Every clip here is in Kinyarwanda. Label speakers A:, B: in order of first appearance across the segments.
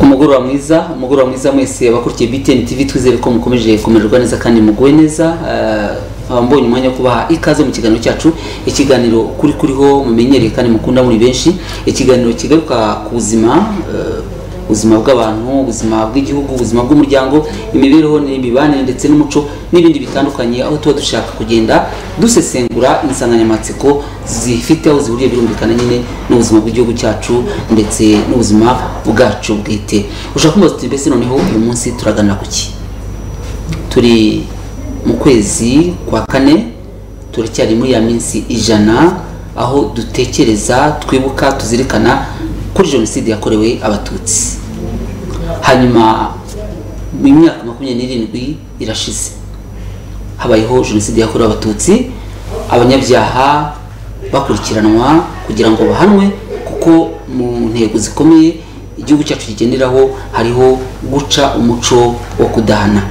A: mugoroba mwiza mugoroba mwiza mwese abakurikiye BTN TV twizere ko mukomeje kumererwa neza kandi muguwe neza nkaba mbonye umwanya wo kubaha ikaze mu kiganiro cyacu ikiganiro kuri kuriho mumenyereye kandi mukunda muri benshi ikiganiro kigaruka ku buzima eh, ubuzima bw'abantu ubuzima bw'igihugu ubuzima bw'umuryango imibereho n'imibanire ndetse n'umuco n'ibindi bitandukanye aho tuba dushaka kugenda dusesengura insanganyamatsiko zifite aho zihuriye birumvikana nyine n'ubuzima bw'igihugu cyacu ndetse n'ubuzima bwacu bwite ushaka kumva tuti mbese noneho uyu munsi turaganira ku ki turi mu kwezi kwa kane turacyari muri ya minsi ijana aho dutekereza twibuka tuzirikana kuri jenoside yakorewe abatutsi hanyuma mu myaka makumyabiri n'irindwi irashize habayeho jenoside yakorewe abatutsi abanyabyaha bakurikiranwa kugira ngo bahanwe kuko mu ntego zikomeye igihugu cyacu kigenderaho hariho guca umuco wo kudahana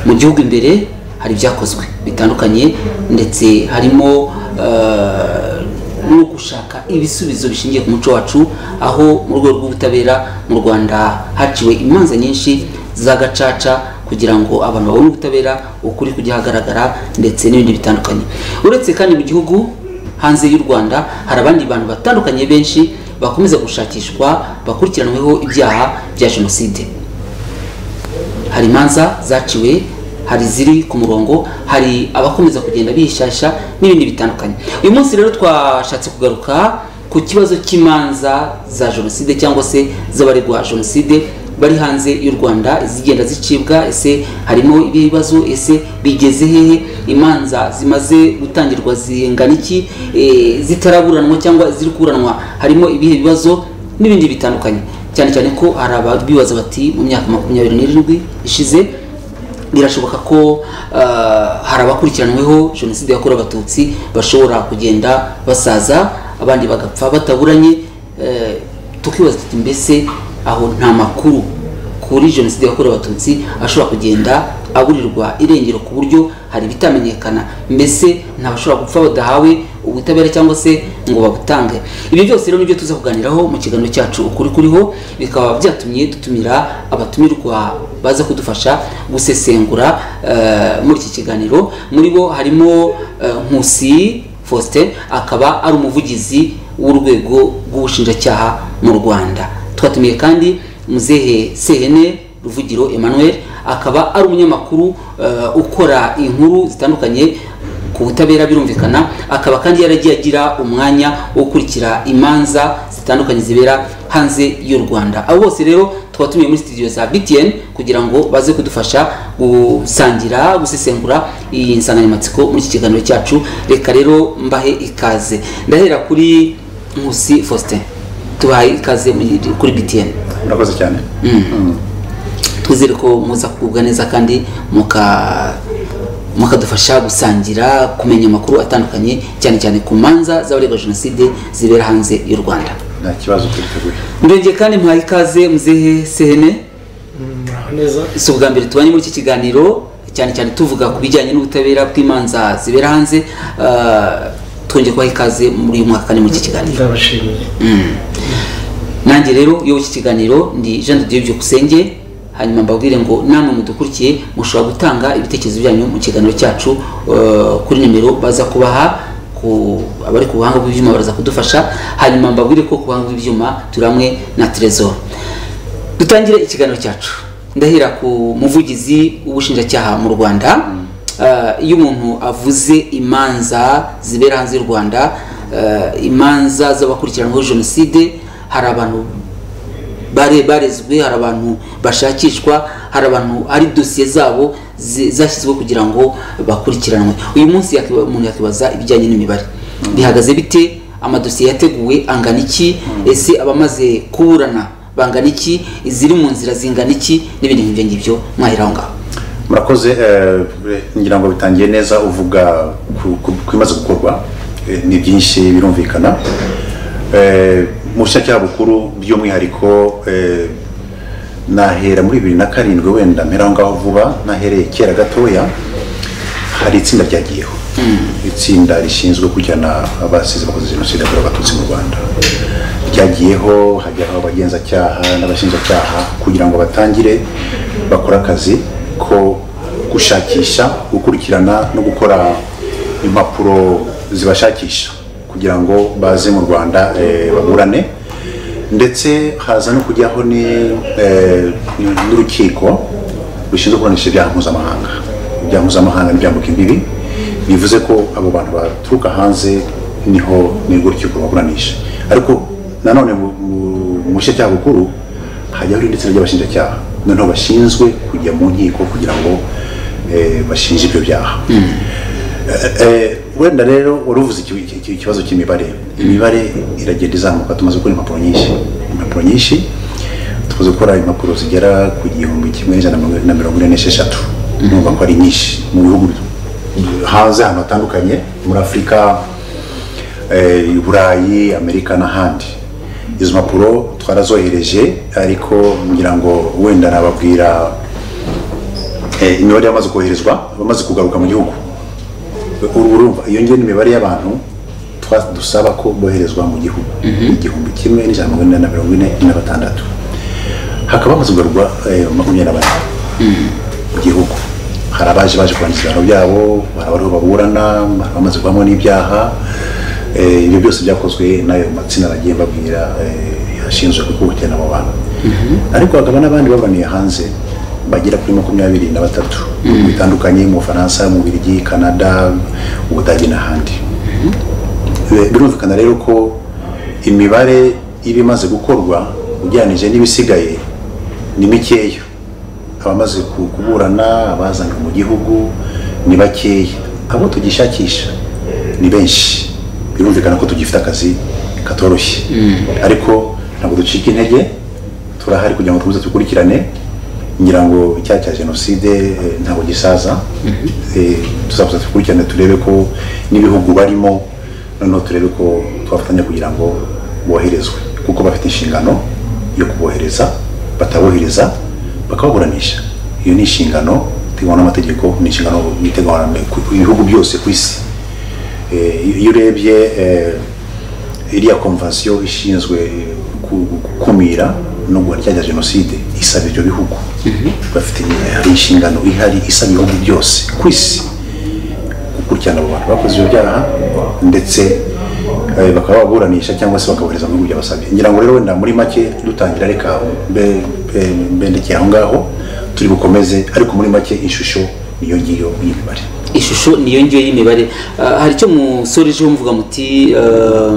A: mu gihugu imbere hari ibyakozwe bitandukanye ndetse harimo eh, no gushaka ibisubizo bishingiye ku muco wacu aho mu rwego rw'ubutabera mu rwanda haciwe imanza nyinshi z'agacaca kugira ngo abantu babone ubutabera ukuri kujya hagaragara ndetse n'ibindi bitandukanye uretse kandi mu gihugu hanze y'u rwanda hari abandi bantu batandukanye benshi bakomeza gushakishwa bakurikiranweho ibyaha bya jenoside hari imanza zaciwe hari iziri ku murongo hari abakomeza kugenda bishasha n'ibindi bitandukanye uyu munsi rero twashatse kugaruka ku kibazo cy'imanza za jenoside cyangwa se z'abaregwa jenoside bari hanze y'u rwanda izigenda zicibwa ese harimo ibibazo ese bigeze hehe imanza zimaze gutangirwa zingana iki Eh, zitaraburanwa cyangwa ziri kuburanwa harimo ibihe bibazo n'ibindi bitandukanye cyane cyane ko hari ababibaza bati mu myaka makumyabiri n'irindwi ishize birashoboka ko ah, hari abakurikiranweho jenoside yakorewe abatutsi bashobora kugenda basaza abandi bagapfa bataburanye eh, tukibaza tuti mbese aho nta makuru kuri jenoside yakorewe abatutsi ashobora kugenda aburirwa irengero ku buryo hari ibitamenyekana mbese ntabashobora gupfa badahawe ubutabera cyangwa se ngo babutange ibi byose rero nibyo tuza kuganiraho mu kiganiro cyacu ukuri kuriho bikaba byatumye dutumira abatumirwa baza kudufasha gusesengura eh, muri iki kiganiro muri bo harimo eh, nkusi faustin akaba ari umuvugizi w'urwego rw'ubushinjacyaha mu rwanda twatumiye kandi muzehe sehene ruvugiro emmanuel akaba ari umunyamakuru eh, ukora inkuru zitandukanye ku butabera birumvikana akaba kandi yaragiye agira umwanya wo gukurikira imanza zitandukanye zibera hanze y'u rwanda abo bose rero tukaba tumiye muri studio za btn kugira ngo baze kudufasha gusangira gusesengura iyi nsanganyamatsiko muri iki kiganiro cyacu reka rero mbahe ikaze ndahera kuri nkusi faustin tubahaye ikaze muri- kuri btn
B: murakoze cyane
A: twizere ko muza kugubwa neza kandi muka mukadufasha gusangira kumenya amakuru atandukanye cyane cyane ku manza z'abaregwa jenoside zibera hanze y'u rwanda
B: nta kibazo twiteguye
A: ndongeye kandi muhaye ikaze muzehe sehene
C: muraho neza
A: si ubwa mbere tubanye muri iki kiganiro cyane cyane tuvuga ku bijyanye n'ubutabera bw'imanza zibera hanze Ah, twongeye kubaha ikaze muri uyu mwaka kandi muri iki kiganiro
C: ndabashimiye
A: nanjye rero iyo iki kiganiro ndi jean de dieu byukusenge hanyuma mbabwire ngo namwe mudukurikiye mushobora gutanga ibitekerezo byanyu mu kiganiro cyacu eh, kuri nimero baza kubaha ku abari ku buhanga bw'ibyuma baraza kudufasha hanyuma mbabwire ko ku buhanga bw'ibyuma turi hamwe na trésor dutangire ikiganiro cyacu ndahera ku muvugizi w'ubushinjacyaha mu rwanda Eh, iyo umuntu avuze imanza zibera hanze y'u rwanda eh, imanza z'abakurikiranweho jenoside hari abantu bare barezwe hari abantu bashakishwa hari abantu hari dosiye zabo zi- zashyizweho kugira ngo bakurikiranwe uyu munsi yakiba- umuntu yakibaza ibijyanye n'imibare bihagaze bite amadosiye yateguwe angana iki ese abamaze kuburana bangana iki iziri mu nzira zingana iki n'ibindi nk'ibyo ngibyo mwahera aho ngaho
B: murakoze eh, ngira ngo bitangiye neza uvuga ku- ku ku bimaze gukorwa Eh, ni byinshi birumvikana Eh, mu bushinjacyaha bukuru by'umwihariko eh, nahera muri bibiri na karindwi wenda mpera aho ngaho vuba nahereye kera gatoya hari itsinda ryagiyeho itsinda rishinzwe kujyana abasize bakoze jenoside yakorewe abatutsi mu rwanda byagiyeho hajyaho abagenzacyaha n'abashinjacyaha kugira ngo batangire bakore akazi ko gushakisha gukurikirana no gukora impapuro zibashakisha kugira ngo baze mu rwanda eh, baburane ndetse haza no kujyaho ni, eh, n'urukiko rushinzwe kuburanisha ibyaha mpuzamahanga ibyaha mpuzamahanga n'ibyambuka imbibi bivuze ko abo bantu baturuka hanze niho nirwo rukiko rubaburanisha ariko nanone mu- mu- mu bushinjacyaha bukuru hajyaho ndetse ry'abashinjacyaha noneho bashinzwe kujya mu nkiko kugira ngo eh, bashinje ibyo byaha Eh, wenda rero wari uvuze iki- iki- iki- ikibazo cy'imibare imibare iragenda izamuka tumaze gukora impapuro nyinshi impapuro nyinshi tumaze gukora impapuro zigera ku gihumbi kimwe n'ijana na mirongo ine n'esheshatu numva ko ari nyinshi mu bihugu hanze ahantu hatandukanye muri afurika eh, i burayi amerika n'ahandi izo mpapuro twarazohereje ariko ngira ngo wenda nababwira eh, imibare yamaze koherezwa abamaze kugaruka mu gihugu ubu urumva iyo ngiyo ni imibare y'abantu twa- dusaba ko boherezwa mu gihugu igihumbi kimwe n'ijana na mirongo ine na mirongo ine na batandatu hakaba hamaze kugarurwa eh, makumyabiri na bane mu gihugu hari abaje baje kurangiza ibihano byabo hari abariho baburana hari abamaze kuvamo n'ibyaha eh, ibyo byose byakozwe n'ayo matsinda nagiye mbabwira eh, ashinzwe gukurikirana abo bantu ariko hakaba n'abandi baburaniye hanze bagera kuri makumyabiri na batatu mu bihugu bitandukanye mu bufaransa mu birigi kanada ubudage n'ahandi Eh, birumvikana rero ko imibare iba imaze gukorwa ugereranije n'ibisigaye ni mikeya abamaze ku- kuburana abazanwe mu gihugu ni bakeya abo tugishakisha ni benshi birumvikana ko tugifite akazi katoroshye ariko ntabwo ducika intege turahari kugira ngo tubuze dukurikirane ngira ngo icyaha cya jenoside eh, ntabwo gisaza Eh, tuzabuza dukurikirane turebe ko n'ibihugu barimo noneho turebe ko twafatanya kugira ngo boherezwe kuko bafite inshingano yo kubohereza batabohereza bakababuranisha iyo ni inshingano iteganywa n'amategeko ni inshingano iteganywa na- ku ku bihugu byose ku isi Eh, iyo urebye eh, iriya konvansiyo ishinzwe eh, ku- gukumira no guhana icyaha cya jenoside isaba ibyo bihugu bafite hari inshingano ihari isaba ibihugu byose ku isi gukurikirana abo bantu bakoze ibyo byaha ndetse eh, bakaba baburanisha cyangwa se bakabohereza mu bihugu byabasabye ngira ngo rero wenda muri make dutangira reka mbe- mbe- mbendekeye aho ngaho turi bukomeze ariko muri make ishusho niyo ngiyo y'imibare
A: ishusho niyo ngiyo y'imibare Ah, hari icyo musoreje muvuga muti ah,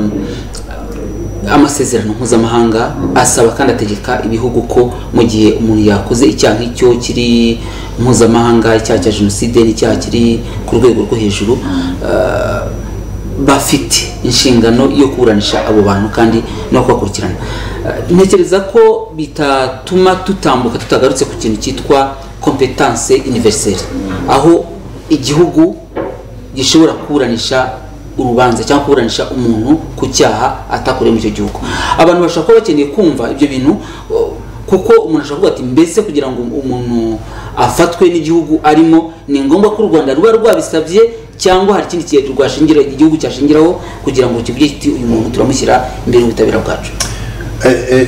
A: amasezerano mpuzamahanga asaba kandi ategeka ibihugu ko mu gihe umuntu yakoze icyaha nk'icyo kiri mpuzamahanga icyaha cya jenoside n'icyaha kiri ku rwego rwo hejuru ah, bafite inshingano yo kuburanisha abo bantu kandi no kubakurikirana Ah, ntekereza ko bitatuma tutambuka tutagarutse ku kintu cyitwa kompetanse universelle aho igihugu gishobora kuburanisha urubanza cyangwa kuburanisha umuntu ku cyaha atakoreye muri icyo gihugu abantu bashobora kuba bakeneye kumva ibyo bintu o, kuko umuntu ashobora kuvuga ati mbese kugira ngo umuntu afatwe n'igihugu arimo ni ngombwa ko u rwanda ruba rwabisabye cyangwa hari ikindi kihe rwashingira igihugu cyashingiraho kugira ngo kivuge kiti uyu muntu turamushyira imbere y'ubutabera bwacu
B: Eh, eh,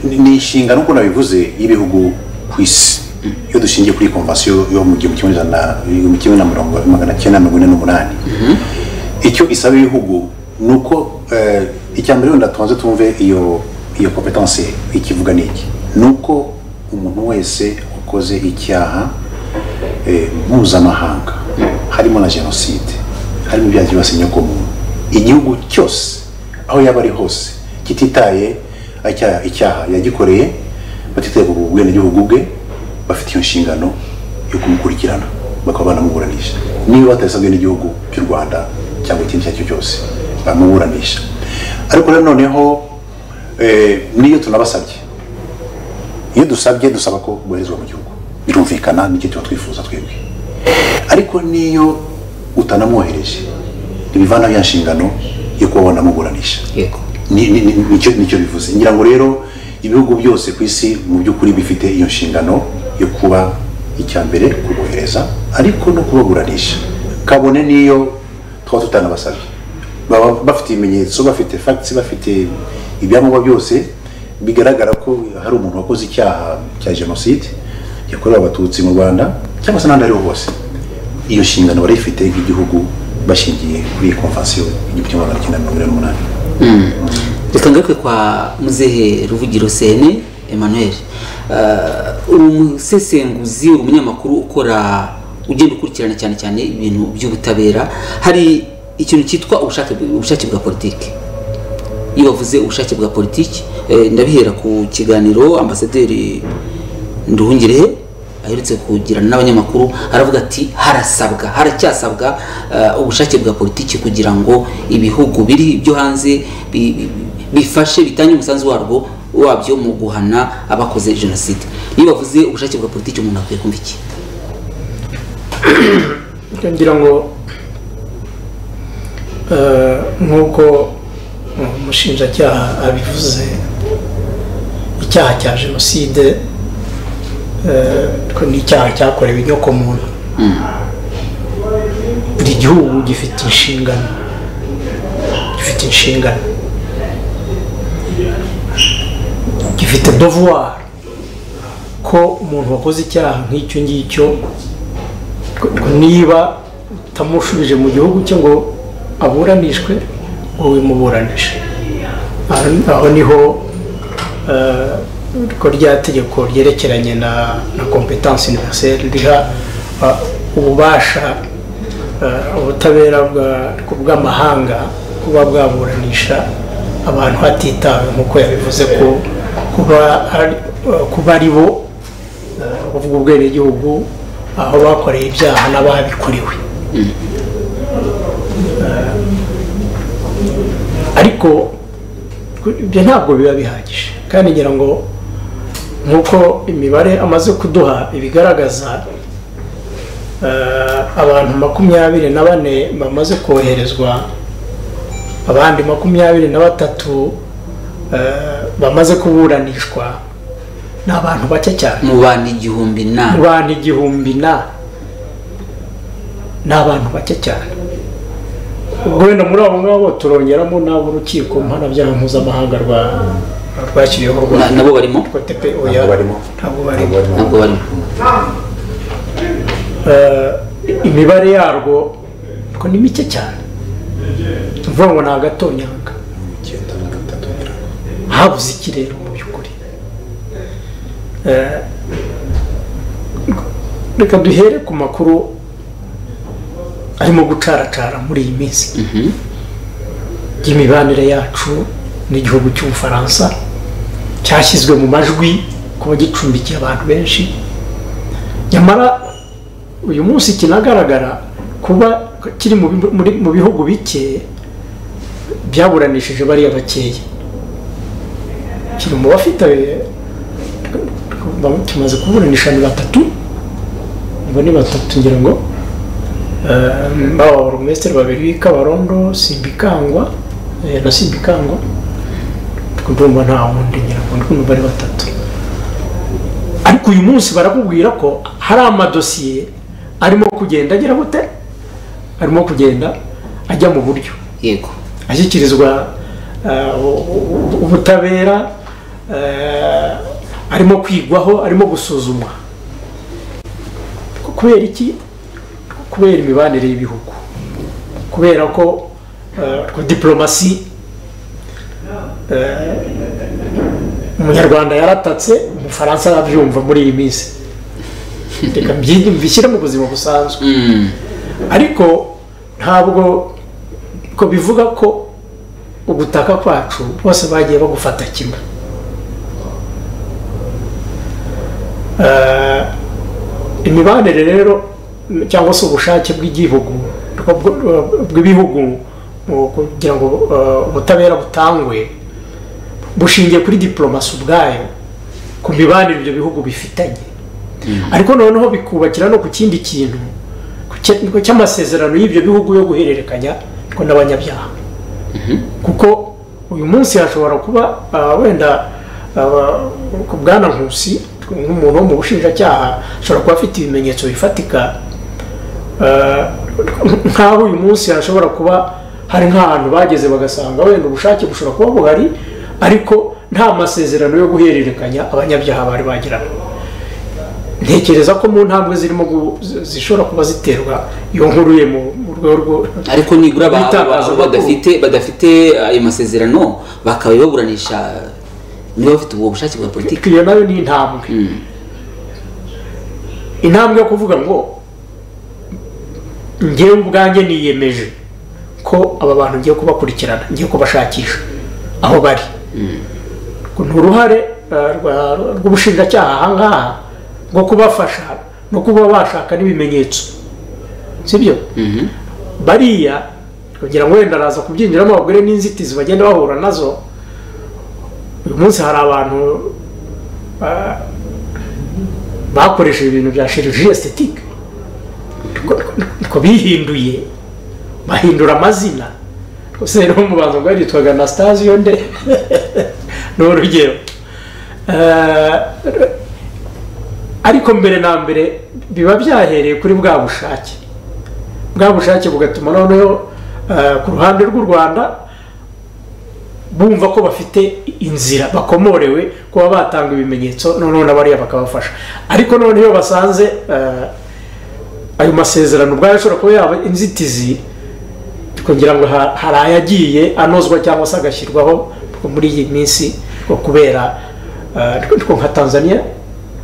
B: ni- ni inshingano uko nabivuze y'ibihugu ku isi iyo dushingiye kuri konvasiyo yo mu gihumbi kimwe ijana igihumbi kimwe na mirongo magana cyenda mirongo ine n'umunani icyo isaba ibihugu ni uko eh, icya mbere wenda tubanze tumve iyo iyo kompetanse ikivuga ni iki ni uko umuntu wese wakoze icyaha eh, mpuzamahanga harimo na jenoside harimo ibyaha byibasiye inyokomuntu igihugu cyose aho yaba ari hose kititaye icyaha- icyaha yagikoreye batitaye ku bwenegihugu bwe bafite iyo nshingano yo kumukurikirana bakaba banamuburanisha niba batabisabwe n'igihugu cy'u rwanda cyangwa ikindi icyo ari cyo cyose bamuburanisha ariko rero noneho eh, n'iyo tunabasabye iyo dusabye dusaba ko boherezwa mu gihugu birumvikana nicyo tuba twifuza twebwe ariko n'iyo utanamwohereje ntibivanaho ya nshingano yo kuba wanamuburanisha
A: yego
B: ni- ni- ni- nicyo nicyo bivuze ngira ngo rero ibihugu byose ku isi mu by'ukuri bifite iyo nshingano yo kuba icya mbere kubohereza ariko no kubaburanisha kabone n'iyo twaba tutanabasabye baba bafite ibimenyetso bafite facts bafite ibyangombwa byose bigaragara ko hari umuntu wakoze icyaha cya jenoside yakorewe abatutsi mu rwanda cyangwa se n'ahandi ariho hose iyo nshingano barayifite nk'igihugu bashingiye kuri iyi konvansiyo igihumbi kimwe magana cyenda mirongo inani n'umunani
A: reka ngaruke kwa muzehe ruvugiro sene emmanuel Eh, uri umusesenguzi uri umunyamakuru ukora ugenda ukurikirana cyane cyane ibintu by'ubutabera hari ikintu cyitwa ubushake ubushake bwa politiki iyo bavuze ubushake bwa politiki eh, ndabihera ku kiganiro ambasaderi nduhungirehe aherutse kugirana n'abanyamakuru aravuga ati harasabwa haracyasabwa eh, ubushake bwa politiki kugira ngo ibihugu biri byo hanze bi- bi- bifashe bitange umusanzu warwo wabyo mu guhana abakoze jenoside iyo bavuze ubushake bwa politiki umuntu akwiye kumva iki
C: ngira ngo eh, nk'uko umushinjacyaha abivuze icyaha cya jenoside eh, ko ni icyaha cyakorewe inyokomuntu buri gihugu gifite inshingano gifite inshingano gifite devoir ko umuntu wakoze icyaha nk'icyo ngicyo ngo niba utamushubije mu gihugu cye ngo aburanishwe wowe muburanishe Aho- aho niho eh, ko rya tegeko ryerekeranye na na competence universelle riha ah, ububasha eh, ubutabera bwa- bw'amahanga kuba bwaburanisha abantu hatitawe nk'uko yabivuze ko kuba ari- eh, kuba ari bo uvuga ubwenegihugu aho bakoreye ibyaha n'ababikuriwe Eh, ariko ibyo ntabwo biba bihagije kandi ngira ngo nk'uko imibare amaze kuduha ibigaragaza eh, abantu makumyabiri na bane bamaze koherezwa abandi makumyabiri na batatu eh, bamaze kuburanishwa ni abantu bake cyane
A: mu bantu igihumbi na
C: abantu igihumbi na ni abantu bake cyane ubwo wenda muri abo ngabo turongeramo n'ab'urukiko mpanabyaha mpuzamahanga rwa rwashyiriweho u
A: na-
C: rwanda
A: nabo barimo
C: rwa TPO ya-
B: ntabwo barimo ntabwo
C: ntabwo barimo
B: barimo
A: ntabwo barimo
C: Eh, imibare yarwo ngo ni mike cyane ni ukuvuga ngo ni agatonyanga
B: icyenda na gatatu ngira ngo.
C: habuze ikirere mu by'ukuri Eh, reka duhere ku makuru arimo gucaracara muri iyi minsi
A: Mhm.
C: y'imibanire yacu n'igihugu cy'ubufaransa cyashyizwe mu majwi kuba gicumbikiye abantu benshi nyamara uyu munsi kinagaragara kuba kiri mu bi- muri- mu bihugu bike byaburanishije bariya bakeya kiri mu bafite tumaze kuburanisha ni batatu ubwo ni batatu ngira ngo Eh, baba abarumesitiri babiri b'i kabarondo simbikangwa eh, na simbikangwa ndumva nta wundi ngira ngo ndumva ari batatu ariko uyu munsi barakubwira ko hari amadosiye arimo kugenda agira gute arimo kugenda ajya mu buryo
A: yego
C: ashyikirizwa eh, u- u- ubutabera eh, arimo kwigwaho arimo gusuzumwa kubera iki kubera imibanire y'ibihugu kubera ko eh, ko diplomasi eh, umunyarwanda yaratatse umufaransa arabyumva muri iyi minsi reka mbyi- mbishyire mu buzima busanzwe
A: Mm.
C: ariko ntabwo ko bivuga ko ugutaka kwacu bose bagiye bagufata kimwe Eh, imibanire rero cyangwa se ubushake bw'igihugu bw- bw'ibihugu mu kugira ngo eh, ubutabera butangwe bushingiye kuri diplomasi ubwayo ku mibanire ibyo bihugu bifitanye ariko noneho bikubakira no ku kindi kintu ku cy- ku cy'amasezerano y'ibyo bihugu yo guhererekanya ko n'abanyabyaha kuko uyu munsi hashobora kuba ah, wenda ah, ku bwana nkusi nk'umuntu wo mu bushinjacyaha ashobora kuba afite ibimenyetso bifatika ah, nk'aho uyu munsi hashobora kuba hari nk'ahantu bageze bagasanga wenda ubushake bushobora kuba buhari ariko nta masezerano yo guhererekanya abanyabyaha bari bagiranye ntekereza ko mu ntambwe zirimo gu- zi- zishobora kuba ziterwa iyo nkuru ye mu mu rwego rwo
A: ariko nibura aba- aba-
C: Bitabaza
A: abo
C: amakuru.
A: badafite badafite ayo masezerano bakaba baburanisha niba bafite ubwo bushake bwa politiki
C: iyo nayo ni intambwe intambwe yo kuvuga ngo ngewe ubwanjye niyemeje ko aba bantu ngiye kubakurikirana ngiye kubashakisha aho bari Ngo ni uruhare eh, rwa- rw'ubushinjacyaha aha ngaha rwo kubafasha no kuba bashaka n'ibimenyetso sibyo bariya kugira ngo wenda araza kubyinjiramo abagore n'inzitizi bagenda bahura nazo uyu munsi hari abantu ah, bakoresheje ibintu bya chirurgie esthétique ko bihinduye bahindura amazina gusa rero mu bantu bwari yitwaga anastasio nde ni urugero Eh, ariko mbere na mbere biba byahereye kuri bwa bushake bwa bushake bugatuma noneho eh, ku ruhande rw'u rwanda bumva ko bafite inzira bakomorewe kuba batanga ibimenyetso noneho na bariya bakabafasha ariko none iyo basanze eh, ayo masezerano ubwayo ashobora kuba yaba inzitizi kugira ngo ha- hari ayagiye anozwa cyangwa se agashyirwaho muri iyi minsi nko kubera eh, nko nka tanzania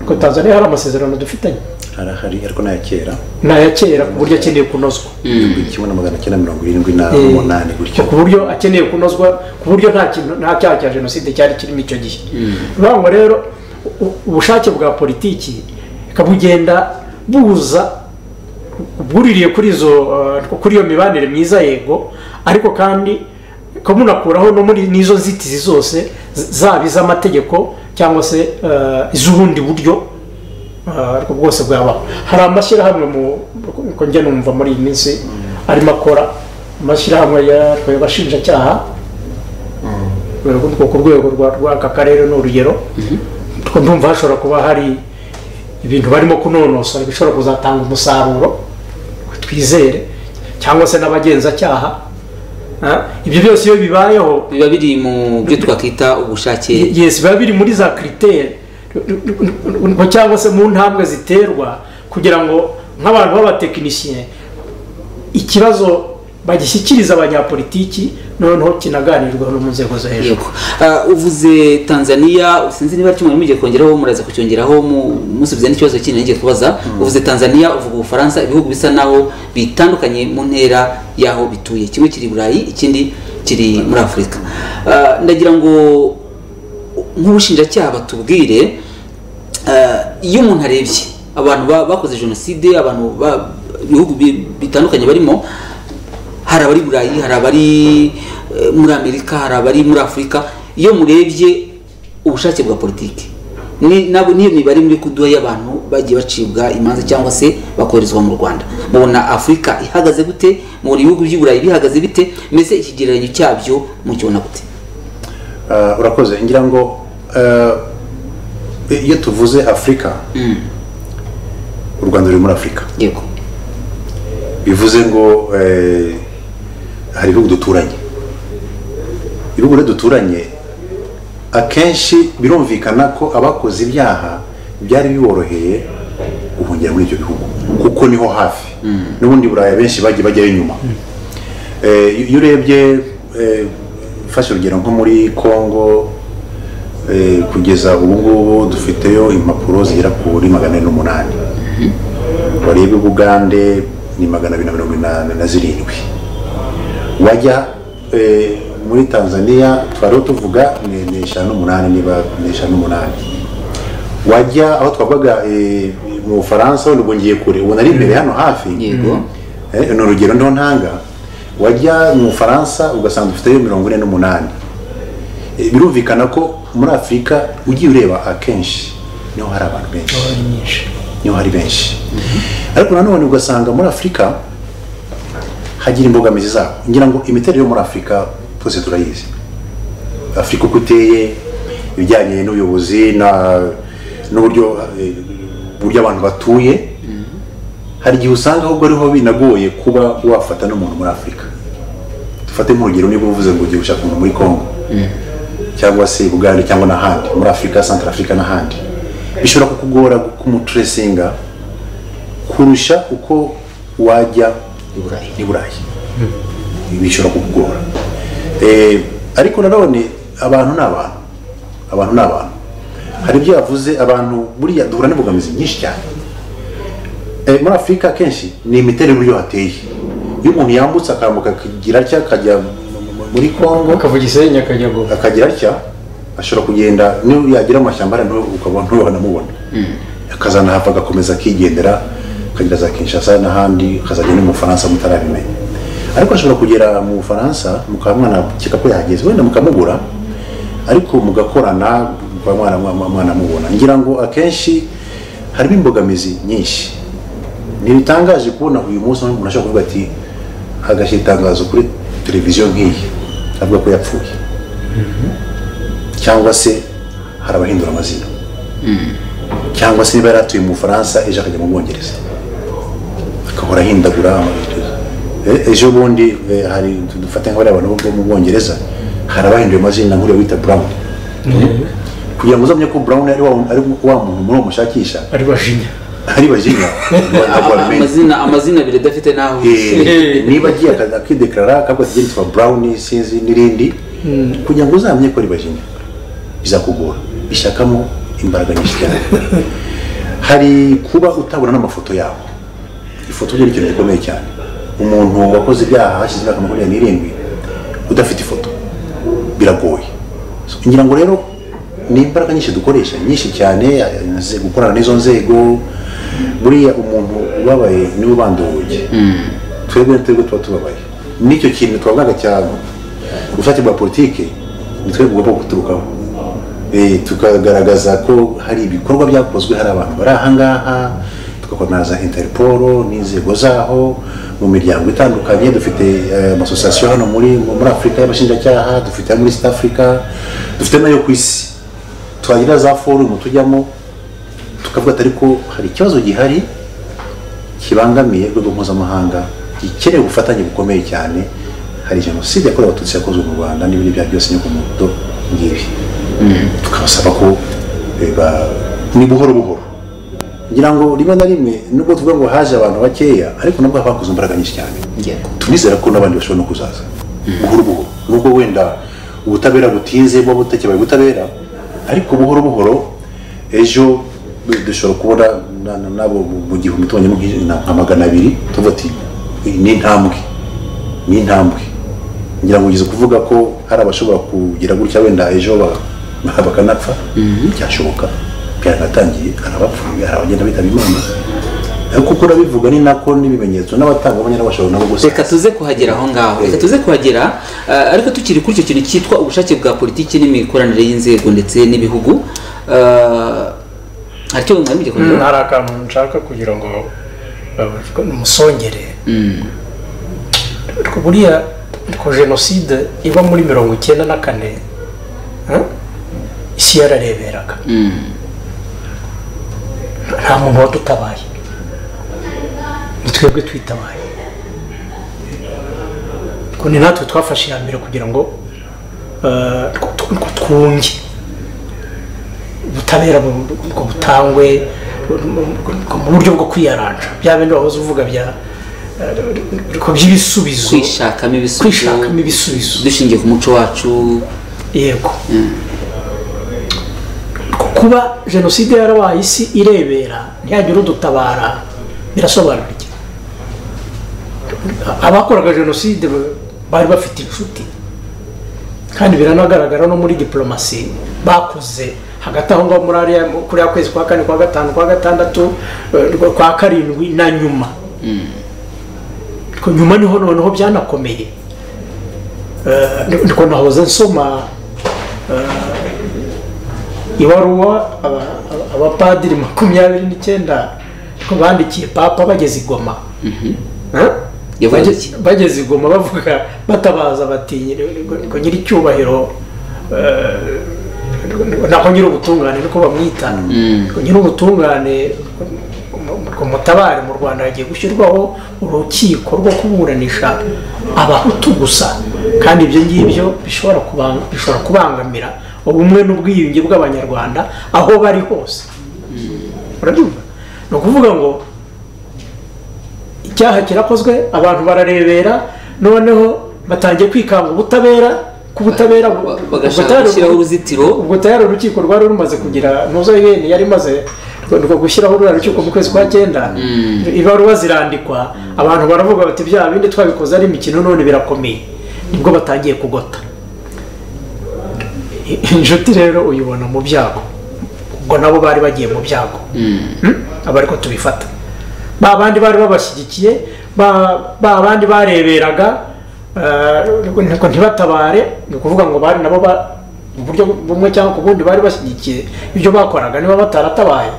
C: ko tanzania hari amasezerano dufitanye
B: harahari ariko n'aya kera
C: ni aya kera ku buryo akeneye kunozwa
B: igihumbi kimwe na magana cyenda mirongo irindwi na
C: Eh,
B: umunani gutyo
C: ku buryo akeneye kunozwa ku buryo nta kintu nta cyaha cya jenoside cyari kirimo icyo gihe bivuga ngo rero u- ubushake bwa politiki bukagenda buza buririye kuri izo eh, kuri iyo mibanire myiza yego ariko kandi ko munakuraho no muri n'izo nzitizi zose z- zaba iz'amategeko cyangwa se eh, iz'ubundi buryo Ah, ariko bwose bwabaho hari amashyirahamwe mu uko njya numva muri iyi minsi arimo akora amashyirahamwe yatwaye abashinjacyaha urwo ku rwego rwa- rw'aka karere ni urugero Utwo ndumva hashobora kuba hari ibintu barimo kunonosora bishobora kuzatanga umusaruro twizere cyangwa se n'abagenzacyaha Ah, ibyo byose iyo bibayeho
A: biba biri mu byo twakwita ubushake
C: yes biba biri muri za criteri cyangwa se mu ntambwe ziterwa kugira ngo nk'abantu b'abatekinisiye ikibazo bagishyikiriza abanyapolitiki noneho kinaganirwaho no mu nzego zo hejuru
A: yego Ah, uvuze tanzania sinzi niba ari kimwe mugiye kongeraho muraza kucyongeraho mu- musubiza n'ikibazo kindi ngiye kubaza uvuze tanzania uvuga ubufaransa ibihugu bisa naho bitandukanye mu ntera y'aho bituye kimwe kiri i burayi ikindi kiri muri afurika Ah, ndagira ngo nk'ubushinjacyaha batubwire Eh, iyo umuntu arebye abantu ba- bakoze jenoside abantu ba- ibihugu bi- bitandukanye barimo hari abari burayi hari abari eh, muri amerika hari abari muri afurika iyo murebye ubushake bwa politiki ni- nabo- niyo mibare muri kuduha y'abantu bagiye bacibwa imanza cyangwa se bakoherezwa mu rwanda mubona afurika ihagaze gute mubona ibihugu by'i burayi bihagaze bite mbese ikigereranyo cyabyo mukibona gute
B: Ah, urakoze ngira ngo ah, iyo tuvuze afurika u rwanda ruri muri afurika
A: yego
B: bivuze ngo eh, hari ibihugu duturanye ibihugu rero duturanye akenshi birumvikana ko abakoze ibyaha byari biboroheye guhungira muri ibyo bihugu kuko niho hafi n'ubundi buraya benshi bagiye bajyayo inyuma Eh, iyo urebye eh, fashe urugero nko muri congo eh, kugeza ubu ngubu dufiteyo impapuro zigera kuri magana ane n'umunani wareba ubugande ni magana abiri na mirongo inani na zirindwi wajya eh, muri tanzania twariho tuvuga ni- ni eshanu n'umunani niba ni eshanu n'umunani wajya aho twavuga eh, mu bufaransa wenda ubwo ngiye kure ubona ari imbere hano hafi
A: Yego.
B: Eh, ni urugero niho ntanga wajya mu bufaransa ugasanga dufiteyo mirongo ine n'umunani Eh, birumvikana ko muri afurika ugiye ureba akenshi niho hari abantu benshi
C: Ni nyinshi
B: niho hari benshi ariko nanone ugasanga muri afurika hagira imbogamizi zabo ngira ngo imiterere yo muri afurika twese turayizi afurika uko iteye ibijyanye n'ubuyobozi na n'uburyo eh, uburyo abantu batuye hari igihe usanga ahubwo ariho binagoye kuba wafata n'umuntu muri afurika dufate nk'urugero niba uvuze ngo ugiye gushaka umuntu muri congo cyangwa se bugande cyangwa n'ahandi muri afurika santara afurika n'ahandi bishobora kukugora kumuturesinga kurusha uko wajya
A: i burayi
B: i burayi bishobora kukugora Eh, ariko nanone abantu ni abantu abantu ni abantu hari ibyo yavuze abantu buriya duhura n'imbogamizi nyinshi cyane Eh, muri afurika akenshi ni imiterere y'uburyo hateye iyo umuntu yambutse akambuka akagira atya akajya muri kongo
C: akavuga isenyi akajya ngo
B: akagira atya ashobora kugenda niyo yagira amashyamba hariya ntuhe- ukabona ntuhanamubona akazana hava agakomeza akigendera akagera za kinshasa n'ahandi akazajya no mu bufaransa mutarabimenya ariko ashobora kugera mu bufaransa mukaba mwanakeka ko yahageze wenda mukamugura ariko mugakorana mukaba mwana- mwana- mwanamubona ngira ngo akenshi harimo imbogamizi nyinshi ntibitangaje kubona uyu munsi aho umuntu ashobora kuvuga ati hagashyira itangazo kuri televiziyo nk'iyi avuga ko yapfuye cyangwa se hari abahindura amazina cyangwa se niba yari atuye mu bufaransa ejo akajya mu bwongereza agahora ahindagura amabwiriza E- ejo bundi eh, hari dufate nk'abari abantu bo mu bwongereza hari abahinduye amazina nk'uriya wita brown kugira ngo uzamenye ko brown ari wa ari wa muntu muri uwo mushakisha
C: ari bajinya
B: ari bajinya ntabwo wabimenya
A: amazina amazina abiri adafite n'aho
B: Eh, niba agiye akaza akidekarara akavuga ati "Jye nitwa brown sinzi n'irindi kugira ngo uzamenye ko ari bajinya bizakugora bishakamo imbaraga nyinshi cyane hari kuba utabona n'amafoto yabo ifoto byo ni ikintu gikomeye cyane umuntu wakoze ibyaha hashize imyaka makumyabiri n'irindwi udafite ifoto biragoye So, ngira ngo rero ni imbaraga nyinshi dukoresha nyinshi cyane eh, gukorana n'izo nzego buriya umuntu ubabaye niwe ubanda urugi twebwe twebwe tuba tubabaye n'icyo kintu twavugaga cyane ubushake bwa politiki ni twebwe bugomba guturukaho Eh, tukagaragaza ko hari ibikorwa byakozwe hari abantu bari ahangaha tugakorana za interpol n'inzego zaho mu miryango itandukanye dufite eh, amasosiyasiyo hano muri muri afurika y'abashinjacyaha dufite ayo muri east africa dufite n'ayo ku isi twagira za forumu tujyamo tukavuga ati ariko hari ikibazo gihari kibangamiye urwego mpuzamahanga gikeneye ubufatanye bukomeye cyane hari jenoside yakorewe abatutsi yakozwe mu rwanda n'ibindi byaha byose nyine ku mudo ngibi tukabasaba ko eh, ba- ni buhoro buhoro ngira ngo rimwe na rimwe nubwo tuvuga ngo haje abantu bakeya ariko nabwo haba hakoze imbaraga nyinshi cyane
A: Yego.
B: turizera ko n'abandi bashobora no kuzaza buhoro buhoro nubwo wenda ubutabera butinze buba butakibaye ubutabera ariko buhoro buhoro ejo dushobora kubona na- na- nabo mu- mu gihumbi tubonyemo nk'i- na- nka magana abiri tuvuga ati ni intambwe ni intambwe ngira ngo ugeze kuvuga ko hari abashobora kugira gutya wenda ejo ba- bakanapfa byashoboka byaranatangiye hari abapfuye hari abagenda bitaba imana ariko uko urabivuga ni nako n'ibimenyetso n'abatangabuhamya n'abashobora nabo gusa
A: reka tuze kuhagera aho ngaho reka
B: Eh.
A: tuze kuhagera eh, ariko tukiri kuri icyo kintu cyitwa ubushake bwa politiki n'imikoranire y'inzego ndetse n'ibihugu eh, hari icyo mwari mugiye kuvuga?
C: hari akantu nshaka kugira ngo uh, musongere Ariko buriya ko jenoside iba muri mirongo icyenda na kane eh, isi yarareberaga nta muntu wadutabaye ni twebwe twitabaye Ariko ni natwe twafashe iya mbere kugira ngo eh, tw- tw- twunge ubutabera bu- bu- ngo butangwe bu- bu- bu- mu buryo bwo kwiyaranja bya bindi wahoze uvuga bya eh, ko by'ibisubizo
A: kwishakamo ibisubizo
C: kwishakamo ibisubizo
A: dushingiye ku muco wacu
C: yego Ku- kuba jenoside yarabaye isi irebera ntihagire udutabara birasobanura iki abakoraga jenoside ba- bari bafite inshuti kandi biranagaragara no muri diplomasi bakoze hagati aho ngaho muri ariya kuri ya kwezi kwa kane kwa gatanu kwa gatandatu eh, kwa karindwi na nyuma Ariko nyuma niho noneho byanakomeye Eh, ndi- ndiko nahoze nsoma eh, ibaruwa aba- aba- abapadiri makumyabiri n'icyenda ko bandikiye papa bageze i goma Eh?
A: Yavuze
C: Bage-
A: iki?
C: bageze i goma bavuga batabaza bati ngo nyiri icyubahiro naho nyiri ubutungane niko bamwita ngo nyiri ubutungane ngo mutabare mu rwanda hagiye gushyirwaho urukiko rwo kuburanisha abahutu gusa kandi ibyo ngibyo bishobora kubanga- bishobora kubangamira ubumwe n'ubwiyunge bw'abanyarwanda aho bari hose urabyumva ni ukuvuga ngo icyaha kirakozwe abantu bararebera noneho batangiye kwikanga ubutabera ku butabera bu-
A: bagashaka
C: ubutabera-
A: gushyiraho uruzitiro
C: ubwo tayari urukiko rwari rumaze kugira ntuzo yene yari imaze rwo gushyiraho ruriya rukiko mu kwezi kwa cyenda ibaruwa zirandikwa abantu baravuga bati bya bindi twabikoze ari imikino none birakomeye nibwo batangiye kugota inshuti rero uyibona mu byago ubwo nabo bari bagiye mu byago Hmm? aba ariko tubifata ba bandi bari babashyigikiye ba ba bandi bareberaga eh, ngo ntibatabare ni ukuvuga ngo bari nabo ba mu buryo bumwe cyangwa ku bundi bari bashyigikiye ibyo bakoraga niba bataratabaye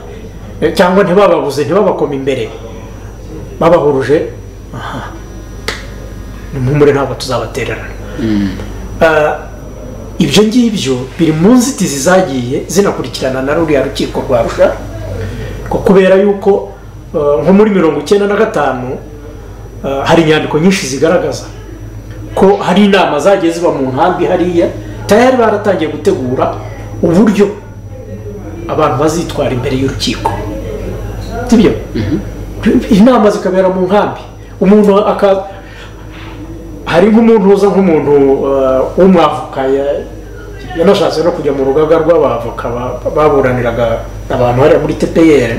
C: eh, cyangwa ntibababuze ntibabakoma imbere babahuruje aha nimuhumure ntabwo tuzabatererana Eh, ibyo ngibyo biri mu nzitizi zagiye zinakurikirana na ruriya rukiko rwa rusha ko kubera yuko eh, nko muri mirongo icyenda na gatanu eh, hari inyandiko nyinshi zigaragaza ko hari inama zagiye ziba mu nkambi hariya tayari baratangiye gutegura uburyo abantu bazitwara imbere y'urukiko sibyo inama zikabera mu nkambi umuntu aka hari nk'umuntu uza nk'umuntu eh, w'umwavoka ya- yanashatse no kujya mu rugaga rw'abavoka ba- baburaniraga abantu hariya muri tpr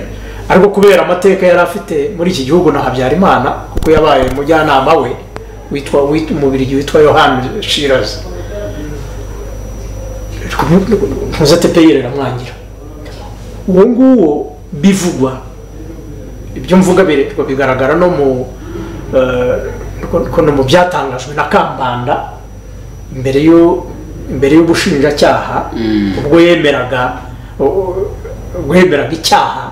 C: ariko kubera amateka yari afite muri iki gihugu na habyarimana kuko yabaye umujyanama we witwa wit- umubirigi witwa yohani shirazi ntuza tpr iramwangira uwo nguwo bivugwa ibyo mvuga biretwa bigaragara no mu eh, ko- ko no mu byatangajwe na kambanda imbere y'u- imbere y'ubushinjacyaha ubwo yemeraga u- ubwo yemeraga icyaha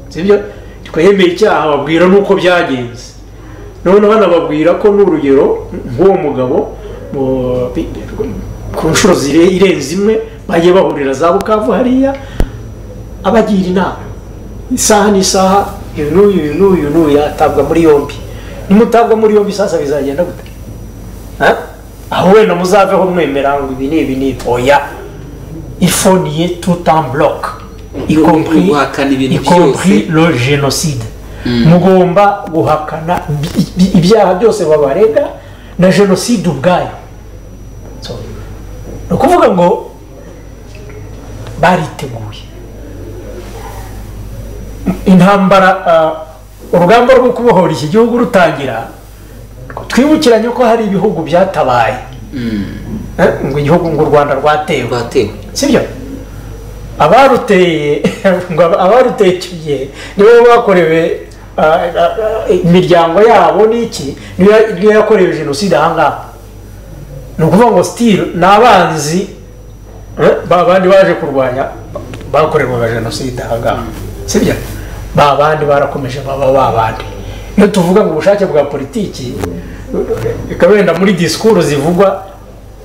C: sibyo ariko yemeye icyaha babwira n'uko byagenze noneho banababwira ko n'urugero nk'uwo mugabo mu- bi- ku nshuro zire- irenze imwe bagiye bahurira za bukavu hariya abagira inama isaha n'isaha uyu n'uyu uyu n'uyu uyu n'uyu yatabwa muri yombi nimutabwa muri yombi sasa bizagenda gute Ha? aho wenda muzaveho mwemera ngo ibi ni ibi ni ibi. oya ifoniye tout en bloc Compris-
A: guhakana ibintu
C: y compris
A: byose
C: le génocide mugomba guhakana ibi- ibi- ibyaha byose babarega na jenoside ubwayo So, ni ukuvuga ngo bariteguye intambara ah, urugamba rwo kubohora iki gihugu rutangira twibukiranye ko hari ibihugu byatabaye Eh, ngo igihugu ngo u rwanda rwatewe
A: rwatewe
C: sibyo abaruteye ngo aba- abaruteye icyo gihe nibo bakorewe ah, ah, ah, imiryango yabo n'iki niyo ya- niyo yakorewe jenoside ahangaha ni ukuvuga ngo sitiri ni abanzi eh, ba bandi baje kurwanya bakorerwaga jenoside ahangaha sibyo ba bandi barakomeje baba ba bandi iyo tuvuga ngo ubushake bwa politiki bikaba wenda muri disikuru zivugwa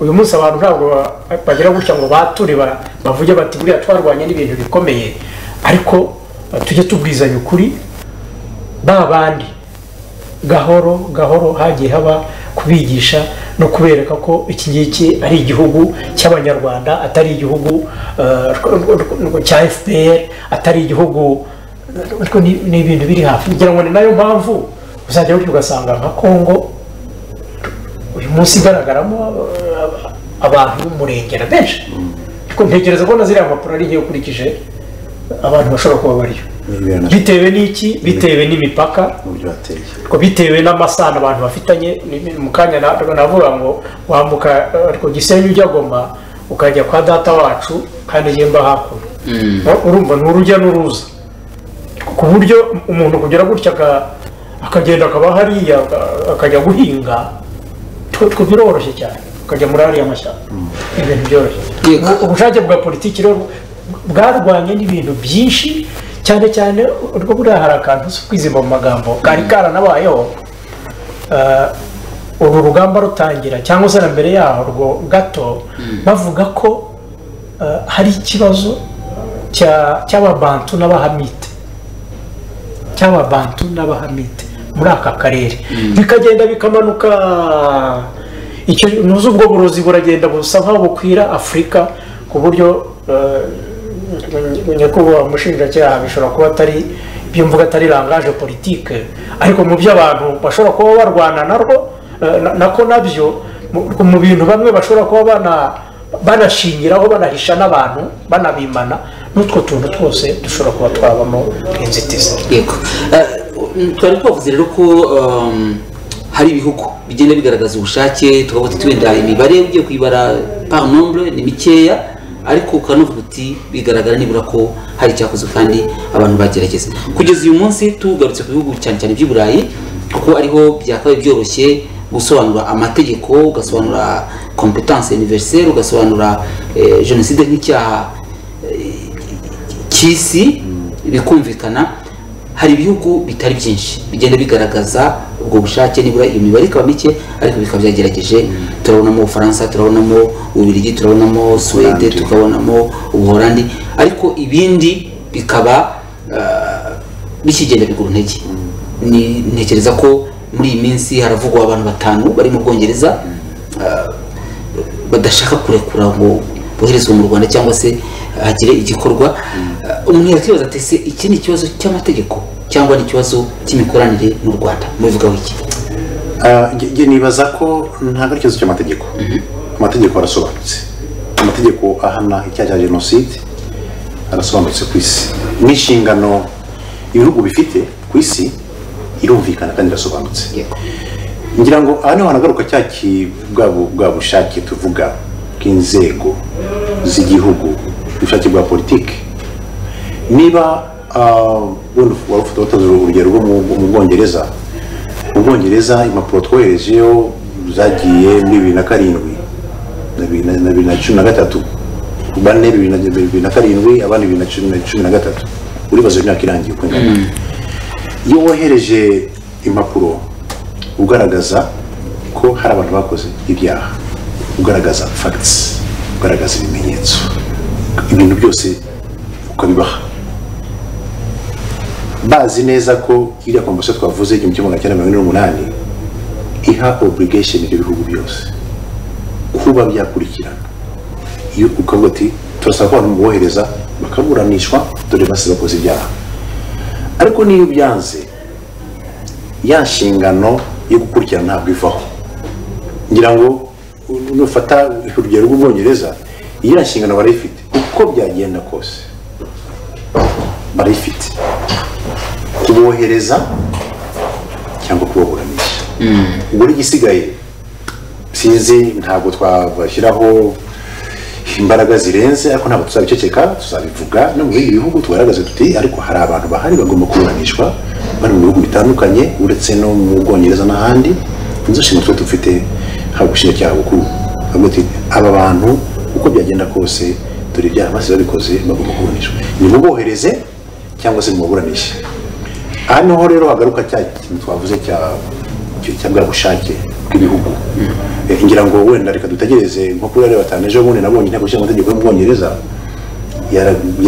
C: uyu munsi abantu ntabwo ba- bagira gutya ngo bature ba- bavuge bati buriya twarwanye n'ibintu bikomeye ariko eh, tujye tubwizanya ukuri ba bandi gahoro gahoro hagiye haba kubigisha no kubereka ko iki ngiki ari igihugu cy'abanyarwanda atari igihugu eh, rw- rw- rw- cya fpr atari igihugu ariko ni ni ibintu biri hafi ngira ngo ni nayo mpamvu uzajya burya ugasanga nka kongo uyu munsi igaragaramo eh, abantu b'umurengera benshi ariko ntekereza ko na ziriya mpapuro ari nke ukurikije abantu bashobora kuba bariyo bitewe n'iki bitewe n'imipaka
B: n'uburyo hateye
C: ariko bitewe n'amasano abantu bafitanye ni- mu kanya na- navuga ngo wambuka eh, ariko gisenyi ujya goma ukajya kwa data wacu kandi yemba hakuno Ur- urumva ni urujya n'uruza ku buryo umuntu kugira gutya aka- akagenda akaba hariya aka- akajya guhinga twe twe biroroshye cyane ukajya muri hariya mashyamba ibintu byoroshye
A: Yego.
C: Ubu- ubushake bwa politiki rero bwarwanye n'ibintu byinshi cyane cyane urwo buriya hari akantu si kwizimba mu magambo kari karanabayeho Eh, uru rugamba rutangira cyangwa se na mbere yaho rwo gato bavuga ko eh, hari ikibazo cya- cy'ababantu n'abahamite cy'ababantu n'abahamite muri aka karere bikagenda bikamanuka icyo ntuzi ubwo burozi buragenda busa nkaho bukwira afurika ku buryo nyakubahwa umushinjacyaha bishobora kuba atari byumvuga atari rangaje politike ariko mu by'abantu bashobora kuba barwana narwo nako nabyo mu bintu bamwe bashobora kuba bana banashingiraho banahisha n'abantu banabimana n'utwo tuntu twose dushobora kuba twabamo inzitizi
A: yego twari twavuze rero ko hari ibihugu bigenda bigaragaza ubushake tukavuga tuti wenda imibare ugiye kuyibara par nombre ni mikeya ariko ukanavuga uti bigaragara nibura ko hari icyakozwe kandi abantu bagerageza kugeza uyu munsi tugarutse ku bihugu cyane cyane by'i burayi kuko ariho byakabaye byoroshye gusobanura amategeko ugasobanura kompetanse univerisere ugasobanura jenoside nk'icyaha cy'isi bikumvikana hari ibihugu bitari byinshi bigenda bigaragaza ubwo bushake nibura iyo mibare ikaba mike ariko bikaba byagerageje turabonamo ubufaransa turabonamo ububirigi turabonamo suwede tukabonamo ubuhorandi ariko ibindi bikaba bikigenda bigura intege ntekereza ko muri iyi minsi haravugwa abantu batanu bari mu bwongereza badashaka kurekura ngo boherezwe mu rwanda cyangwa se hagire igikorwa umuntu yakibaza ati se iki ni ikibazo cy'amategeko cyangwa ni ikibazo cy'imikoranire mu rwanda mubivugaho iki
B: njye nibaza ko ntabwo ari ikibazo cy'amategeko amategeko arasobanutse amategeko ahana icyaha cya jenoside arasobanutse ku isi n'inshingano ibihugu bifite ku isi irumvikana kandi irasobanutse ngira ngo aha niho hanagaruka cya bwa bushake tuvuga bw'inzego z'igihugu ubushake bwa politiki niba wenda waba ufite watanze urugero rwo mu bwongereza mu bwongereza impapuro twoherejeyo zagiye muri bibiri na karindwi na bibiri na cumi na gatatu bane bibiri na karindwi abandi bibiri na cumi na gatatu uribaza imyaka irangiye uko ingana iyo wohereje impapuro ugaragaza ko hari abantu bakoze ibyaha ugaragaza fagitisi ugaragaza ibimenyetso ibintu byose ukabibaha bazi neza ko iriya komisiyo twavuze igihumbi kimwe magana cyenda mirongo ine n'umunani iha obligation ibyo bihugu byose kuba byakurikirana iyo ukavuga ati turasaba ko abantu bohereza bakaburanishwa dore basi bakoze ibyaha ariko niyo byanze ya nshingano yo gukurikirana ntabwo ivaho ngira ngo nufata urugero rw'ubwongereza iyi nshingano barayifite uko byagenda kose barayifite kubohereza cyangwa kubaburanisha ubwo igisigaye sinzi ntabwo twabashyiraho imbaraga zirenze ariko ntabwo tuzabiceceka tuzabivuga no mu bindi bihugu tugaragaze tuti ariko hari abantu bahari bagomba kuburanishwa bari mu bihugu bitandukanye uretse no mu bwongereza n'ahandi inzu nshinga twe dufite haba ubushinjacyaha bukuru aba bantu uko byagenda kose dore ibyaha basi babikoze bagomba kuburanishwa nimubohereze cyangwa se muburanishe aha niho rero hagaruka cya kintu twavuze cya cya bwa bushake bw'ibihugu ngira ngo wenda reka dutegereze nko kuri ariyo batanu ejo bundi nabonye inteko ishinga amategeko yo mu bwongereza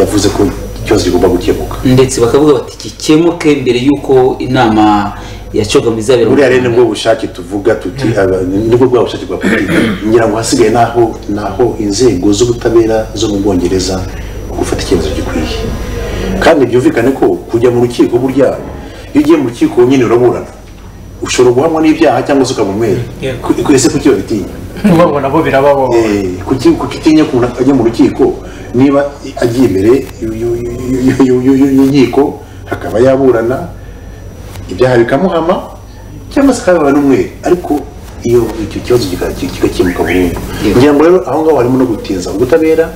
B: yavuze ko ikibazo kigomba gukemuka
A: ndetse bakavuga bati gikemuke mbere y'uko inama ya cogamu izabera
B: buriya rero nibwo bushake tuvuga tuti nibwo bwa bushake bwa politiki ngira ngo hasigaye naho naho inzego z'ubutabera zo mu bwongereza gufata icyemezo gikwiye kandi byumvikane ko kujya mu rukiko burya iyo ugiye mu rukiko nyine uraburana ushobora guhamwa n'ibyaha cyangwa se ukaba umwere ese kuki babitinya
C: ubwo nabo birabaho
B: kuki utinya umuntu ajya mu rukiko niba agiye imbere y'inkiko akaba yaburana ibyaha bikamuhama cyangwa se akaba n'umwere ariko iyo icyo kibazo kigakemuka burundu ngira ngo rero aho ngaho harimo no gutinza ubutabera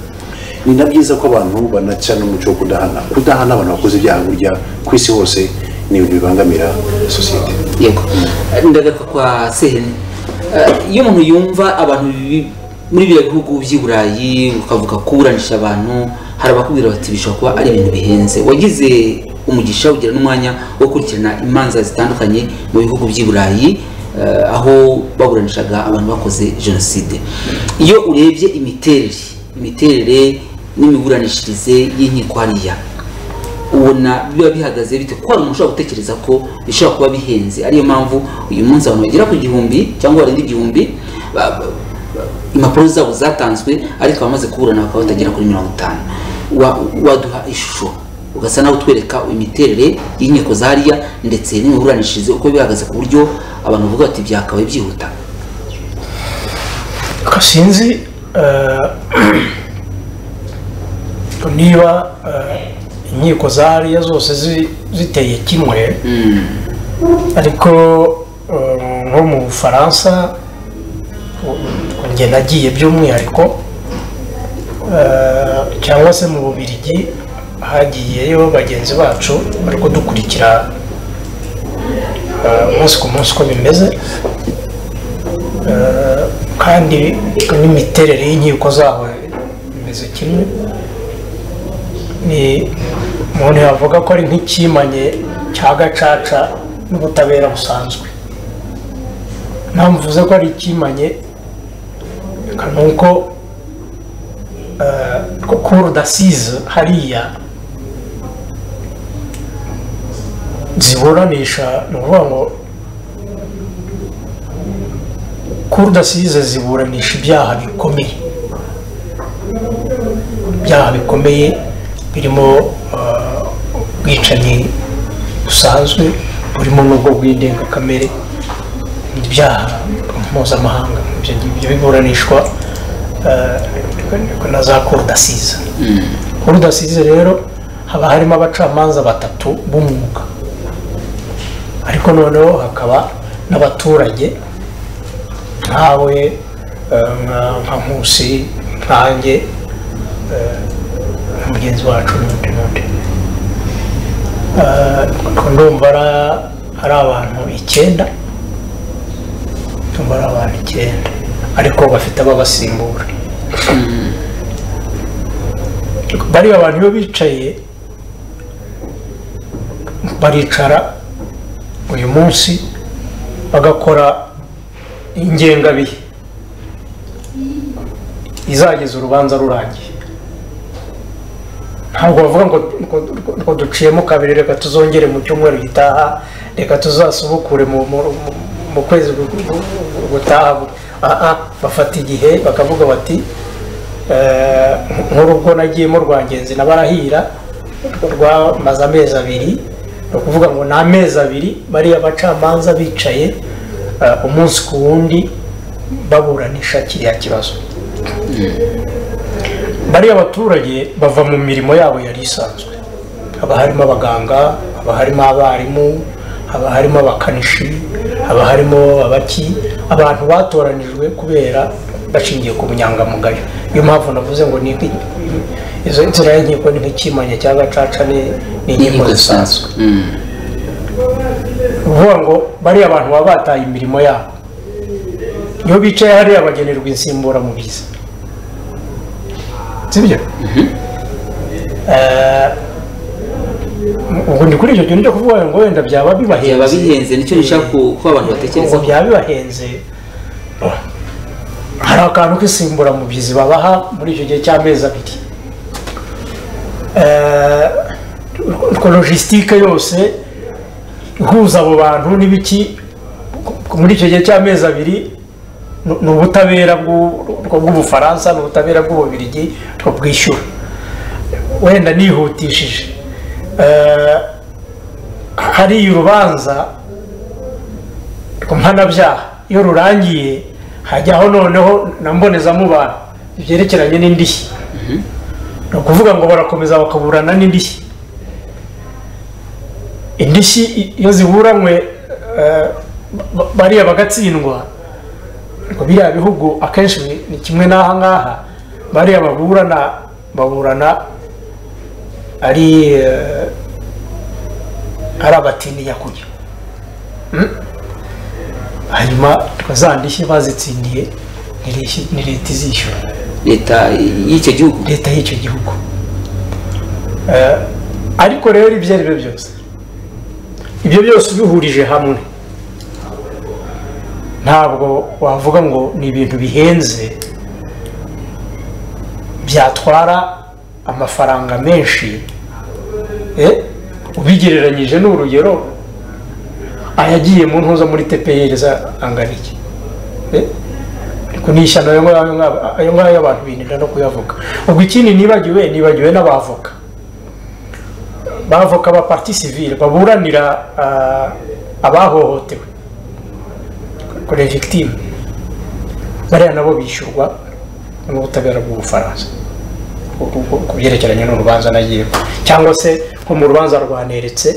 B: ni na byiza ko abantu banaca n'umuco wo kudahana kudahana abantu bakoze ibyaha burya ku isi hose ni ibintu bibangamira sosiyete
A: yego ndagaruka kwa sehene iyo umuntu yumva abantu muri biriya bihugu by'i burayi ukavuga kuburanisha abantu hari abakubwira bati bishobora kuba ari ibintu bihenze wagize umugisha ugira n'umwanya wo gukurikirana imanza zitandukanye mu bihugu by'i burayi aho baburanishaga abantu bakoze jenoside iyo urebye imiterere imiterere n'imiburanishirize y'inkiko hariya ubona biba bihagaze bite kuko hari umuntu ushobora gutekereza ko bishobora kuba bihenze ariyo mpamvu uyu munsi abantu bagera ku gihumbi cyangwa barenga igihumbi ba- ba- impapuro zabo zatanzwe ariko abamaze kuburana bakaba batagera kuri mirongo itanu Wa- waduha ishusho ugasa nawe utwereka imiterere y'inkiko zariya ndetse n'imiburanishirize uko bihagaze ku buryo abantu bavuga bati byakabaye byihuta
C: Ariko sinzi eh, niba eh, inkiko zariya zose zi- ziteye kimwe ariko eh, nko mu bufaransa ku- njye nagiye by'umwihariko eh, cyangwa se mu bubirigi hagiyeyo bagenzi bacu bari kudukurikira eh, umunsi ku munsi uko bimeze kandi n'imiterere y'inkiko zabo imeze kimwe ni umuntu yavuga ko ari nk'ikimanye cya gacaca n'ubutabera busanzwe ntamvuze ko ari ikimanye reka ni uko eh, ko kuru dasize hariya ziburanisha ni ukuvuga ngo kuru dasize ziburanisha ibyaha bikomeye ibyaha bikomeye birimo eh, ubwicanyi busanzwe burimo n'ubwo bw'indengakamere ibyaha mpuzamahanga ibyo ngibyo biburanishwa eh, na za kuru dasize kuru dasize rero haba harimo abacamanza batatu b'umwuga ariko noneho hakaba n'abaturage nkawe eh, nka nka nkusi nkanjye eh, na mugenzi wacu n'undi n'undi Eh, ubwo ndumva ara- ari abantu icyenda ndumva ari abantu icyenda ariko bafite ababasimbura bariya abantu iyo bicaye baricara uyu munsi bagakora ingengabihe izageza urubanza rurangiye ntabwo bavuga ngo ngo- ngo duciyemo kabiri reka tuzongere mu cyumweru gitaha reka tuzasubukure mu- mu- mu- mu kwezi gu- gu- gu- gutaha Ah, ah, bafata igihe bakavuga bati eh, nk'urubwo nagiyemo rwa ngenzi nabarahira rwamaze amezi abiri ni ukuvuga ngo ni amezi abiri bariya bacamanza bicaye eh, umunsi ku wundi baburanisha kiriya kibazo bariya abaturage bava mu mirimo yabo yari isanzwe haba harimo abaganga haba harimo abarimu haba harimo abakanishi haba harimo abaki abantu batoranijwe kubera bashingiye ku bunyangamugayo niyo mpamvu navuze ngo ni nk'i- izo nzira y'inkiko ni nk'ikimanye cya gacaca ni ni inkiko
A: n'inkiko
C: zisanzwe
A: zisanzwe Mm.
C: ukuvuga ngo bariya abantu baba bataye imirimo yabo iyo bicaye hariya bagenerwa insimburamubyizi sibyo Eh, ubu ni kuri icyo kintu cyo kuvuga ngo wenda byaba
A: byaba
C: bibahenze
A: bihenze nicyo nshaka ku- ko abantu
C: ubwo
A: batekerezaho
C: byaba bibahenze oh, hari akantu k'insimburamubyizi babaha muri icyo gihe cy'amezi abiri Eh, ubwo logisitike yose ihuza abo bantu n'ibiki muri icyo gihe cy'amezi abiri ni- ni ubutabera bw'u- bwo- bw'ubufaransa ni ubutabera bw'ububirigi bwo bwishyura wenda nihutishije Eh, hari urubanza ku mpanabyaha iyo rurangiye hajyaho noneho na mbonezamubano byerekeranye n'indishyi ni ukuvuga ngo barakomeza bakaburana n'indishyi indishyi i- iyo ziburanywe eh, ba- bariya bagatsindwa ngo biriya bihugu akenshi ni- ni kimwe n'aha ngaha bariya baburana baburana ari eh, ari abatiniya kujya hanyuma za ndishyi bazitsindiye ni lishyi- ni leta izishyura
A: leta y'icyo gihugu
C: leta y'icyo gihugu Eh, ariko rero ibyo ari byo byose ibyo byose ubihurije hamwe ntabwo wavuga ngo ni ibintu bihenze byatwara amafaranga menshi eh, ubigereranyije n'urugero ayagiye mu ntuza muri tpr angana iki Eh, ni ishyano ayo ngayo ngaba- ayo ngayo abantu birinda no kuyavuga ubwo ikindi nibagiwe nibagiwe n'abavoka bavoka ba parti civile baburanira ah, abahohotewe kuri victime bariya nabo bishyurwa n'ubutabera bw'ubufaransa ku- ku- ku byerekeranye n'urubanza nagiyemo cyangwa se nko mu rubanza rwaneretse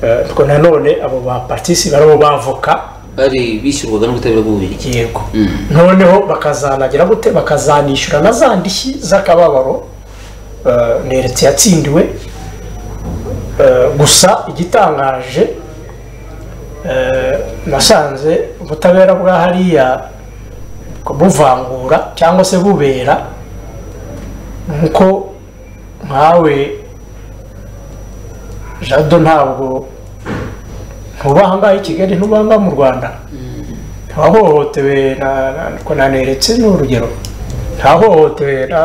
C: eh, ariko nanone abo ba participant abo bavoka
A: bari bishyurwaga n'ubutabera bw'ububirigi
C: yego noneho bakazanagira gute bakazanishyura na za ndishyi z'akababaro eh, neretse yatsindiwe Eh, gusa igitangaje eh, nasanze ubutabera bwa hariya buvangura cyangwa se bubera nkuko nkawe jado ntabwo ntubaha ngaho i kigali ntubaha ngaho mu rwanda ntahohotewe na- na- ko naneretse ni urugero ntahohotewe na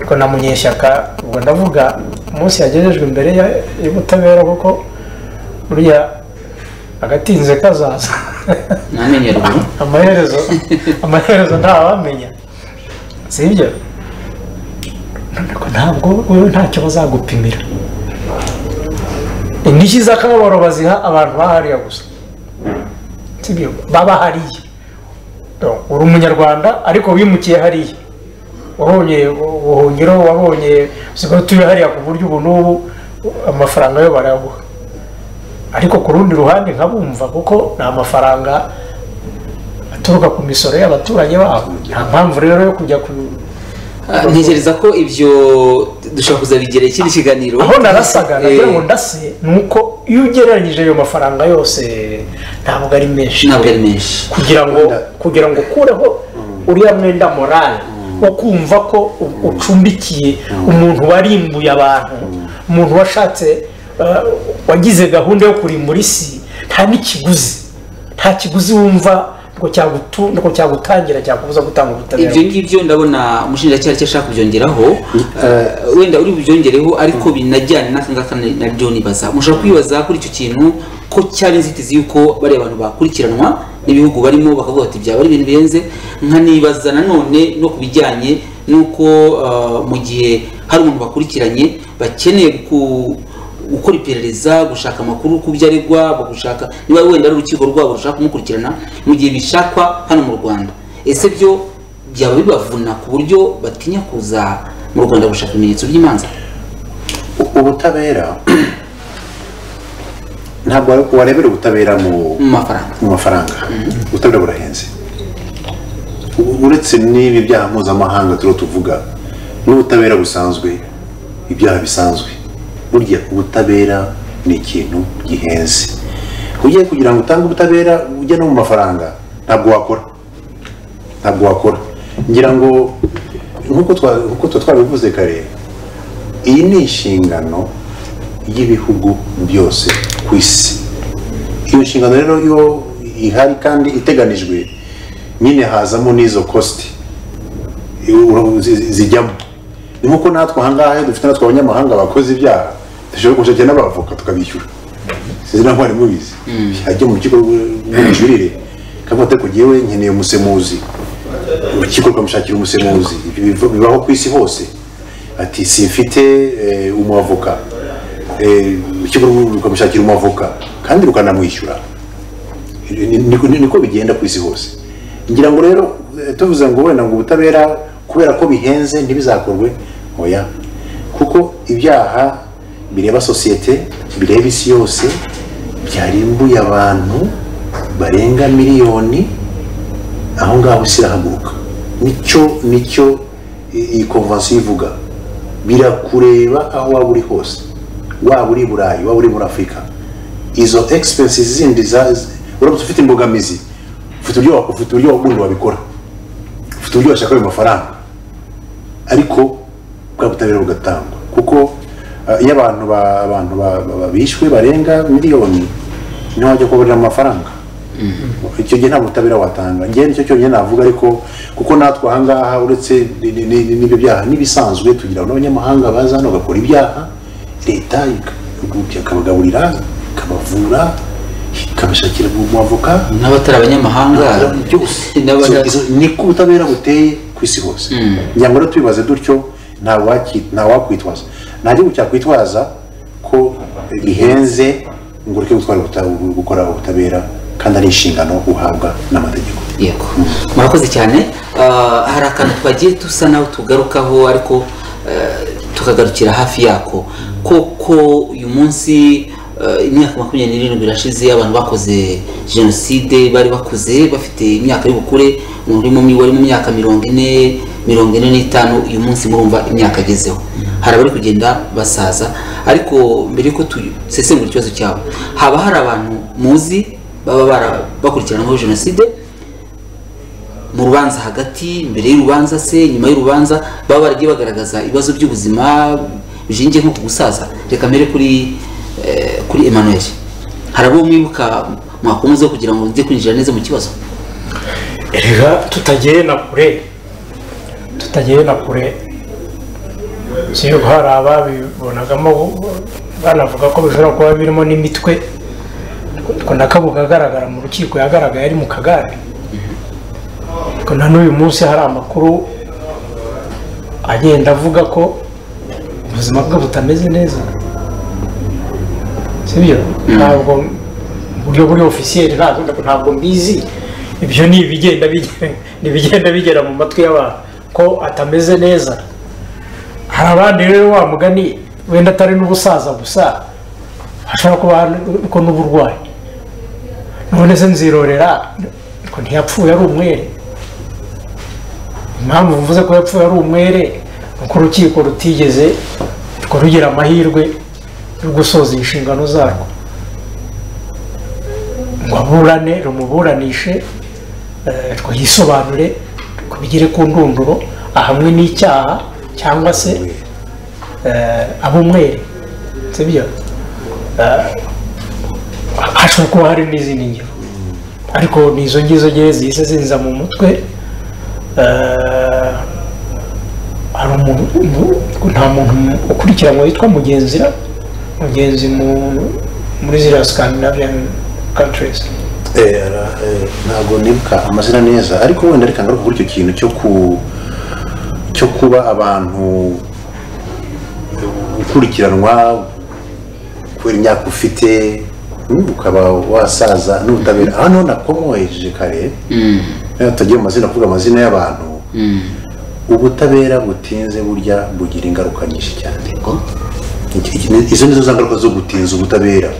C: ko na munyeshyaka ubwo ndavuga umunsi yagejejwe imbere ya- y'ubutabera kuko burya agatinze kazaza
A: ntamenye ruguru
C: amaherezo amaherezo ntawamenya si ibyo Ariko ntabwo wowe ntacyo bazagupimira indishyi z'akababaro baziha abantu bahariya gusa sibyo baba hariya Donc, uri umunyarwanda ariko wimukiye hariya wabonye ubuhungiro wabonye usigaye utuye hariya ku buryo ubu n'ubu amafaranga yo barayaguha ariko ku rundi ruhande nkabumva kuko ni amafaranga aturuka ku misoro y'abaturanyi babo nta mpamvu rero yo kujya ku
A: Ah, ntekereza ko ibyo dushobora kuzabigerera ikindi kiganiro
C: aho narasaga nagira ngo
A: Eh,
C: ndase ni uko iyo ugereranyije ayo mafaranga yose ntabwo ari menshi
A: ntabwo ari menshi
C: kugira ngo kugira ngo ukureho uriya mwenda morale wo kumva ko u- ucumbikiye umuntu warimbuye abantu umuntu washatse eh, wagize gahunda yo kurimbura isi nta n'ikiguzi nta kiguzi wumva ngo cyagutu- ngo cyagutangira cyakubuza gutanga ubutabera
A: ibyo ngibyo ndabona umushinjacyaha icyo ashaka kubyongeraho eh, wenda uri bubyongereho ariko binajyane n'aka ngaka na- nabyo nibaza mushobora kwibaza kuri icyo kintu ko cyari inzitizi y'uko bariya bantu bakurikiranwa n'ibihugu barimo bakavuga bati byaba ari ibintu bihenze nkanibaza nanone no ku bijyanye n'uko eh, mu gihe hari umuntu bakurikiranye bakeneye ku gukora iperereza gushaka amakuru ku byo aregwa gushaka niba wenda ari urukiko rwabo rushaka kumukurikirana mu gihe bishakwa hano mu rwanda ese byo byaba bibavuna ku buryo batinya kuza mu rwanda gushaka ibimenyetso by'imanza
B: U- ubutabera ntabwo warebera ubutabera mu
A: mu mafaranga
B: mu mafaranga ubutabera burahenze U- uretse n'ibi byaha mpuzamahanga turiho tuvuga n'ubutabera busanzwe ibyaha bisanzwe burya ubutabera ni ikintu gihenze ugiye kugira ngo utange ubutabera ujya no mu mafaranga ntabwo wakora ntabwo wakora ngira ngo nk'uko twa- nk'uko tuba twabivuze kare iyi ni inshingano y'ibihugu byose ku isi iyo nshingano rero iyo ihari kandi iteganijwe nyine hazamo n'izo kositi uru- zi- zijyamo ni nkuko natwe ahangaha iyo dufite natwe abanyamahanga bakoze ibyaha dushobora gushakira n'abavoka tukabishyura sinzi naho mwari mubizi ajya mu kigo rw'ubujurire kavuga ati kugiye we nkeneye umusemuzi urukiko rukamushakira umusemuzi Ibyo biva- bibaho ku isi hose ati simfite eh, umwavoka Eh, urukiko rukamushakira umwavoka kandi rukanamwishyura Ni- ni- ni- niko bigenda ku isi hose ngira ngo rero eh, tuvuze ngo wenda ngo ubutabera kubera ko bihenze ntibizakorwe oya kuko ibyaha bireba sosiyete bireba isi yose byarimbuye abantu barenga miliyoni aho ngaho isi irahaguruka nicyo nicyo i- iyi konvansiyo ivuga birakureba aho waba uri hose waba uri i burayi waba uri muri afurika izo egisipensi zindi za z- uramutse ufite imbogamizi ufite uburyo wa- ufite uburyo bundi wabikora ufite uburyo washaka ayo mafaranga ariko bwa butabera bugatangwa kuko ah, iyo abantu ba- abantu ba- ba- ba- bishwe barenga miliyoni niho wajya kubabarira amafaranga icyo gihe nta butabera watanga njyewe nicyo cyonyine navuga ariko kuko natwe ahangaha uretse ni- ni- ni- n'ibyo byaha n'ibisanzwe tugira n'abanyamahanga baza hano bagakora ibyaha leta ikabagaburira ikabavura ikaba- bakabishakira mu avoka
A: n'abatari abanyamahanga
B: byose
A: n'abata-
B: Izo- izo- niko ubutabera buteye ku isi hose ngira ngo tubibaze dutyo nta waki- nta wakwitwaza nta gihugu cyakwitwaza ko bihenze ngo ureke gutwara ubuta- gukora ubutabera kandi ari inshingano uhabwa n'amategeko
A: yego murakoze cyane Ah, hari akantu twagiye dusa naho tugarukaho ariko eh, tukagarukira hafi yako koko uyu munsi eh, imyaka makumyabiri n'irindwi irashize abantu bakoze jenoside bari bakuze bafite imyaka y'ubukure umuntu urimo mu- wari mu myaka mirongo ine mirongo ine n'itanu uyu munsi murumva imyaka agezeho hari abari kugenda basaza ariko mbere yuko dusesengura ikibazo cyabo haba hari abantu muzi baba bara- bakurikiranyweho jenoside mu rubanza hagati mbere y'urubanza se nyuma y'urubanza baba baragiye bagaragaza ibibazo by'ubuzima bishingiye nko ku gusaza reka mbere kuri eh, kuri Emmanuel hari abo mwibuka mwakomeza kugira ngo nze kwinjira neza mu kibazo
C: erega tutagiye na kure tutagiye na kure nshyirirwa hari ababibonagamo banavuga ko bishobora kuba birimo n'imitwe ariko nakabuga agaragara mu rukiko yagaragaye ari mu kagare ariko na n'uyu munsi hari amakuru agenda avuga ko ubuzima bwe butameze neza sibyo ntabwo mu buryo buri ofisiyeri ntabwo ntabwo mbizi ibyo ni ibigenda bige- ni ibigenda bigera mu matwi y'abantu ko atameze neza hari abandi rero wa mugani wenda atari n'ubusaza gusa hashobora kuba ko n'uburwayi none se nzirorera ariko ntiyapfuye ari umwere impamvu mvuze ko yapfuye ari umwere ni uko urukiko rutigeze rwo rugira amahirwe yo gusoza inshingano zarwo ngo aburane rumuburanishe eh, rwo yisobanure rwo bigere ku ndunduro ahamwe n'icyaha cyangwa se eh, abe umwere sibyo Eh, hashobora kuba hari n'izindi ngero ariko ni izo ngizo ngewe zihise zinza mu mutwe eh, hari umuntu umu- nta muntu ukurikiranwa witwa mugenzira mugenzi mu- muri ziriya scandinavian countries
B: Eh, ara- eh, ntabwo nibuka amazina neza ariko wenda reka ngaruke kuri icyo kintu cyo ku cyo kuba abantu gukurikiranwa kubera imyaka ufite mm, ukaba wasaza n'ubutabera hano nakomoheje kare eh, tutagiye mu mazina kuvuga amazina y'abantu ubutabera butinze burya bugira ingaruka nyinshi cyane
A: Yego.
B: Iki- iki ni- izo nizo za ngaruka zo gutinza ubutabera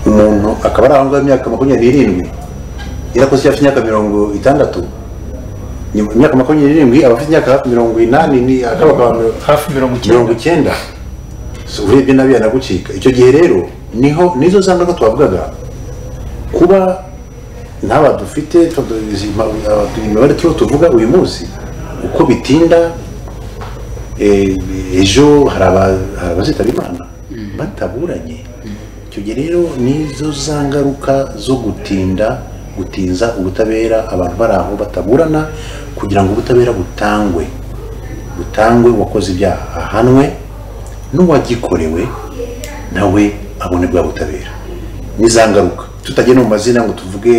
B: umuntu akaba ari aho ngaho imyaka makumyabiri n'irindwi yarakoze icyaha cy'imyaka mirongo itandatu nyuma imyaka makumyabiri n'irindwi aba afite imyaka hafi mirongo inani ni akaba akaba
C: hafi mirongo icyenda
B: mirongo icyenda So, urebye nabi yanagucika icyo gihe rero niho nizo za ngaruka twavugaga kuba ntaba dufite tudu- izi ma- aba- imibare turiho tuvuga uyu munsi uko bitinda eh, ejo hari aba- hari abazitaba imana bataburanye icyo gihe rero nizo za ngaruka zo gutinda gutinza ubutabera abantu bari aho bataburana kugira ngo ubutabera butangwe butangwe uwakoze ibyaha ahanwe n'uwagikorewe nawe abone bwa butabera n'iza ngaruka tutagenda mu mazina ngo tuvuge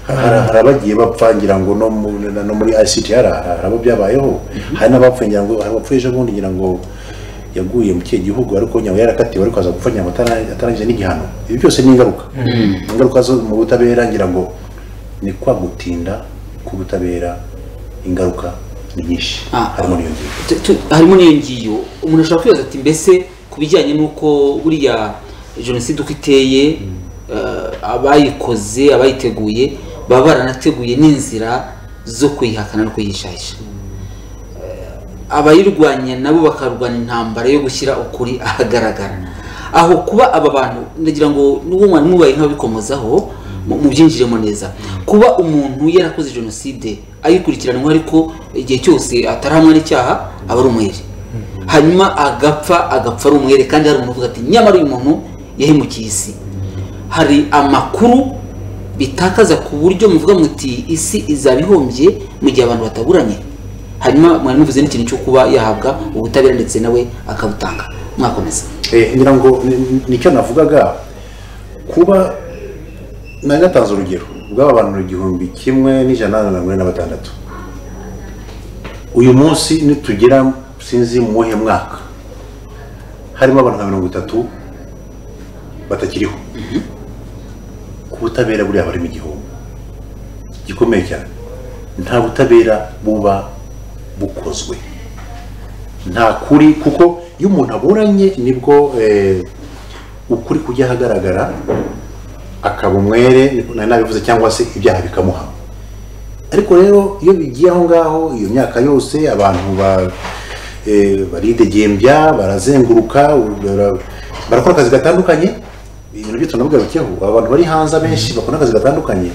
B: hari hari abagiye bapfa ngira ngo no mu- na- no muri ICT hari abo byabayeho hari n'abapfuye ngira ngo hari abapfuye ejo bundi ngira ngo yaguye mu kihe gihugu ariko nyawe yarakatiwe ariko aza gupfa ngira ngo atara- atarangije n'igihano ibi byose ni ingaruka ingaruka zo mu butabera ngira ngo ni kwa gutinda k'ubutabera ingaruka ni nyinshi
A: Ah.
B: harimo n'iyo ngingo
A: Tu- tu- harimo n'iyo ngiyo umuntu ashobora kwibaza ati mbese ku bijyanye n'uko buriya jenoside uko iteye eh, abayikoze abayiteguye baba baranateguye n'inzira zo kuyihakana no kuyihishahisha abayirwanya nabo bakarwanya intambara yo gushyira ukuri ahagaragara aho kuba aba bantu ndagira ngo n'uwo mwana mubaye nk'ababikomozaho mu- mubyinjiremo neza kuba umuntu yarakoze jenoside ayikurikiranwa ariko igihe cyose atarahamwa n'icyaha aba ari umwere hanyuma agapfa agapfa ari umwere kandi hari umuntu uvuga ati nyamara uyu muntu yahemukiye isi hari amakuru bitakaza ku buryo muvuga muti isi izaba ihombye mu gihe abantu bataburanye hanyuma mwari muvuze n'ikintu cyo kuba yahabwa ubutabera ndetse nawe akabutanga mwakomeza
B: Eh, ngira ngo ni- ni- nicyo navugaga kuba nari natanze urugero bw'aba bantu igihumbi kimwe n'ijana na mirongo ine na batandatu uyu munsi nitugera sinzi mu muhe mwaka harimo abantu nka mirongo itatu batakiriho ku butabera buriya barimo igihombo gikomeye cyane nta butabera buba bukozwe nta kuri kuko iyo umuntu aburanye nibwo eh, ukuri kujya ahagaragara akaba umwere niko nari nabivuze cyangwa se ibyaha bikamuha ariko rero iyo bigiye aho ngaho iyo myaka yose abantu ba eh, baridegembya barazenguruka bara- barakora akazi gatandukanye ibintu byo tunabwirukeho abantu bari hanze abenshi bakora akazi gatandukanye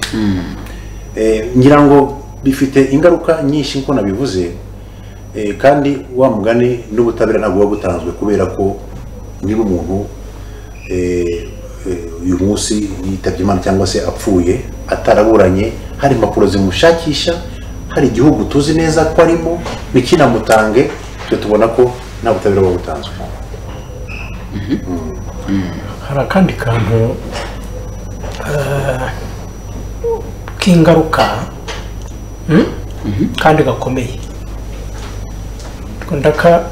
B: Eh, ngira ngo bifite ingaruka nyinshi nko nabivuze Eh, kandi wa mugani n'ubutabera ntabwo buba butanzwe kubera ko niba umuntu eh, eh, uyu munsi yitabye imana cyangwa se apfuye ataraburanye hari impapuro zimushakisha hari igihugu tuzi neza ko arimo bikinamutange twe tubona ko nta butabera buba butanzwe
C: hari akandi kantu eh, k'ingaruka mm? kandi gakomeye Utwo ndaka-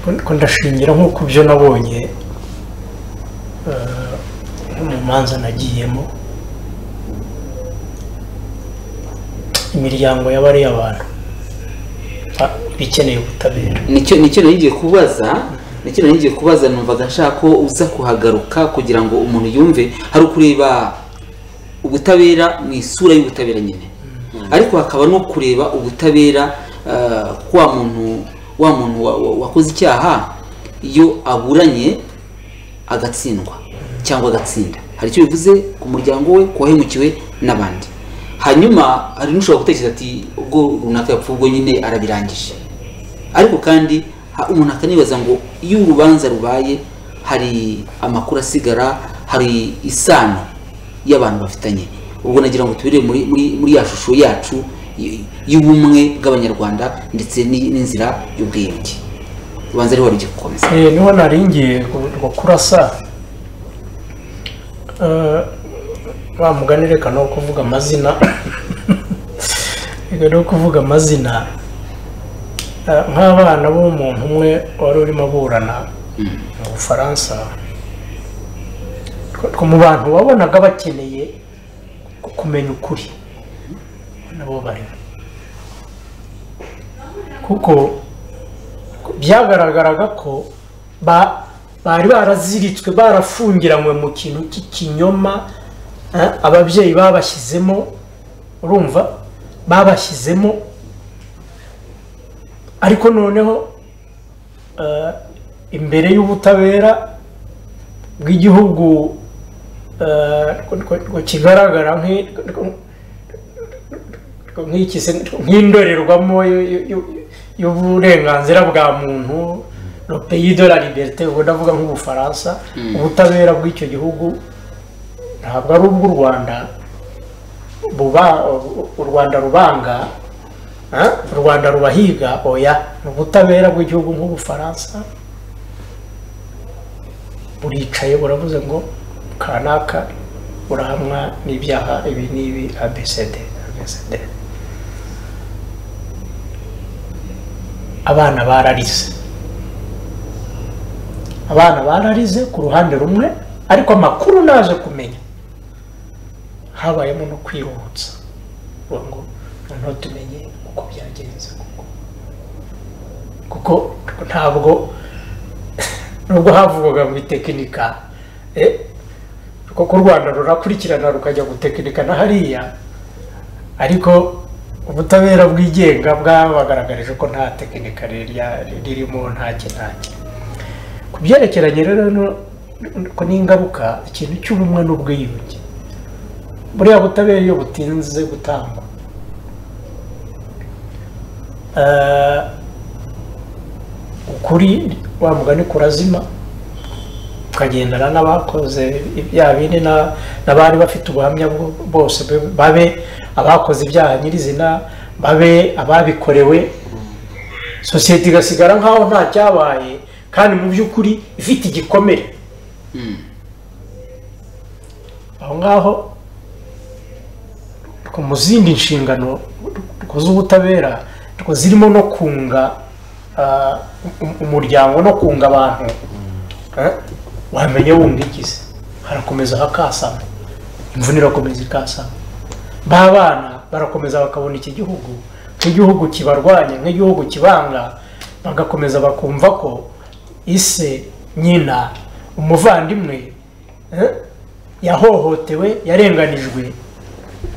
C: utwo ndashingira nk'uko byo nabonye eh, nko mu manza nagiyemo imiryango y'abariya abantu ba- bikeneye ubutabera
A: nicyo nicyo nari ngiye kubaza nicyo nari ngiye kubaza numvaga nshaka ko uza kuhagaruka kugira ngo umuntu yumve hari ukureba ubutabera mu isura y'ubutabera nyine ariko hakaba no kureba ubutabera ah, ko wa muntu wa muntu wa- wa- wakoze icyaha iyo aburanye agatsindwa cyangwa agatsinda hari icyo bivuze ku muryango we ku wahemukiwe n'abandi hanyuma hari n'ushobora gutekereza ati ubwo runaka yapfuye ubwo nyine arabirangije ariko kandi ha- umuntu akanibaza ngo iyo urubanza rubaye hari amakuru asigara hari isano y'abantu bafitanye ubwo nagira ngo tubire muri muri muri ya shusho yacu y- y'ubumwe bw'abanyarwanda ndetse n'i- n'inzira y'ubwiyunge ubanza ariho wari ugiye gukomeza
C: Eh, niho naringiye ngo kurasa Eh, wa mugani reka no kuvuga amazina reka no kuvuga amazina Eh, nk'abana b'umuntu umwe wari urimo aburana mu bufaransa two- two mu bantu wabonaga bakeneye kumenya ukuri nabo barimo kuko byagaragaraga ko ba- bari baraziritswe barafungiranywe mu kintu cy'ikinyoma eh, ababyeyi babashyizemo urumva babashyizemo ariko noneho eh, imbere y'ubutabera bw'igihugu eh, rwo- rwo- rwo kigaragara nk'i- rwo- nk'ikise- nk'indorerwamo y'u- y'u- y'u- y'uburenganzira bwa muntu le pays de la liberté ubwo ndavuga nk'ubufaransa ubutabera bw'icyo gihugu ntabwo ari ubw'u rwanda buba u rwanda rubanga eh? u rwanda rubahiga oya ni ubutabera bw'igihugu nk'ubufaransa buricaye buravuze ngo kanaka urahamwa n'ibyaha ibi n'ibi abcd abcd abana bararize abana bararize ku ruhande rumwe ariko amakuru naje kumenya habayemo no kwiruhutsa Uvuga ngo noneho tumenye uko byagenze koko kuko ntabwo nubwo havugwaga mu itekinika eh, kuko u rwanda rurakurikirana rukajya gutekinikana hariya ariko ubutabera bwigenga bwabagaragarije ko nta tekinika rirya- ririmo nta kinaki ku byerekeranye rero no- ko n'ingaruka ikintu cy'ubumwe n'ubwiyunge buriya butabera iyo butinze gutangwa eh, ukuri wa mugani kurazima ukagendana n'abakoze ibyaha bindi na- n'abari bafite ubuhamya bwo- bose be- babe abakoze ibyaha nyirizina babe ababikorewe sosiyete igasigara nk'aho nta cyabaye kandi mu by'ukuri ifite igikomere aho ngaho mu zindi nshingano z'ubutabera zirimo no kunga ah, um- umuryango no kunga abantu eh, wamenya wumva ikize harakomeza hakasama imvune irakomeza ikasama ba bana barakomeza bakabona iki gihugu nk'igihugu kibarwanya nk'igihugu kibanga bagakomeza bakumva ko ise nyina umuvandimwe eh, yahohotewe yarenganijwe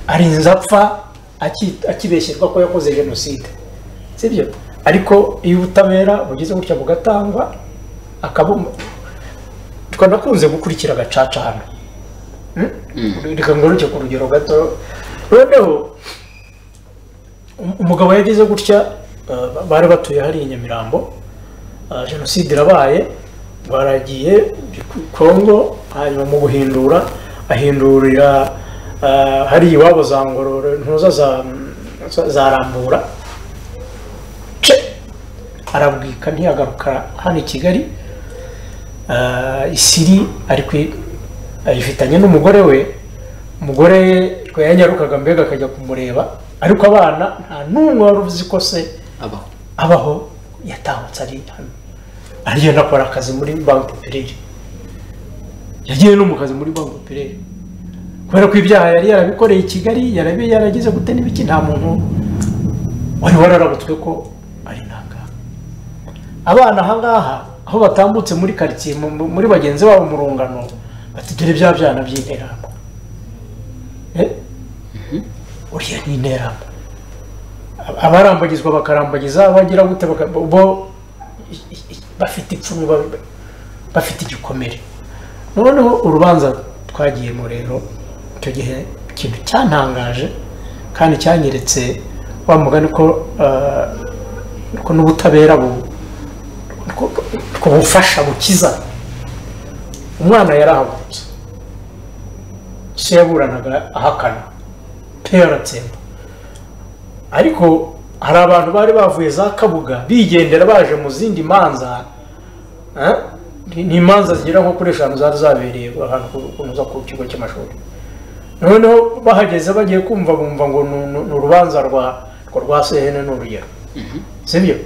C: arinze apfa aki- akibeshyerwa ko yakoze jenoside sibyo ariko iyo ubutabera bugeze gutya bugatangwa akabumba twanakunze gukurikira agacaca hano Hmm? reka ngaruke ku rugero gato noneho um- umugabo yagize gutya eh, ba- bari batuye hariya i nyamirambo eh, jenoside irabaye baragiye kongo hanyuma mu guhindura ahindurira eh, hari iwabo za ngororo ntuza za za- za rambura ce arabwika ntiyagaruka hano i kigali Ah, isiri ari kwi ayifitanye n'umugore we umugore we yanyarukaga mbega akajya kumureba ariko abana nta n'umwe wari uzi ko se
A: abaho
C: abaho yatambutse ari hano aragenda akora akazi muri banki popirere yagiye no mu kazi muri banki popirere kubera ko ibyaha yari yarabikoreye i kigali yarabi yaragize gute n'ibiki nta muntu wari wararabutswe ko ari ntangana abana aha ngaha aho batambutse muri karitsiye mu- mu- muri bagenzi babo mu rungano bati dore bya byana by'interahamwe Eh? uriya ni interahamwe abarambagizwa bakarambagiza bagira gute baka- bo i- i- bafite ipfunwe ba- bafite igikomere noneho urubanza twagiyemo rero icyo gihe ikintu cyantangaje kandi cyanyeretse wa mugani ko ah, ko n'ubutabera bu ko- ko bufasha bukiza umwana yarahagurutse se yaburanaga ahakana pe yaratsemba ariko hari abantu bari bavuye za kabuga bigendera baje mu zindi manza eh, ni- ni imanza zigera nko kuri eshanu zari zabereye ahantu ku- kunoza ku kigo cy'amashuri noneho bahageze bagiye kumva bumva ngo ni- ni- ni urubanza rwa rwa- rwa sehene n'urugero sibyo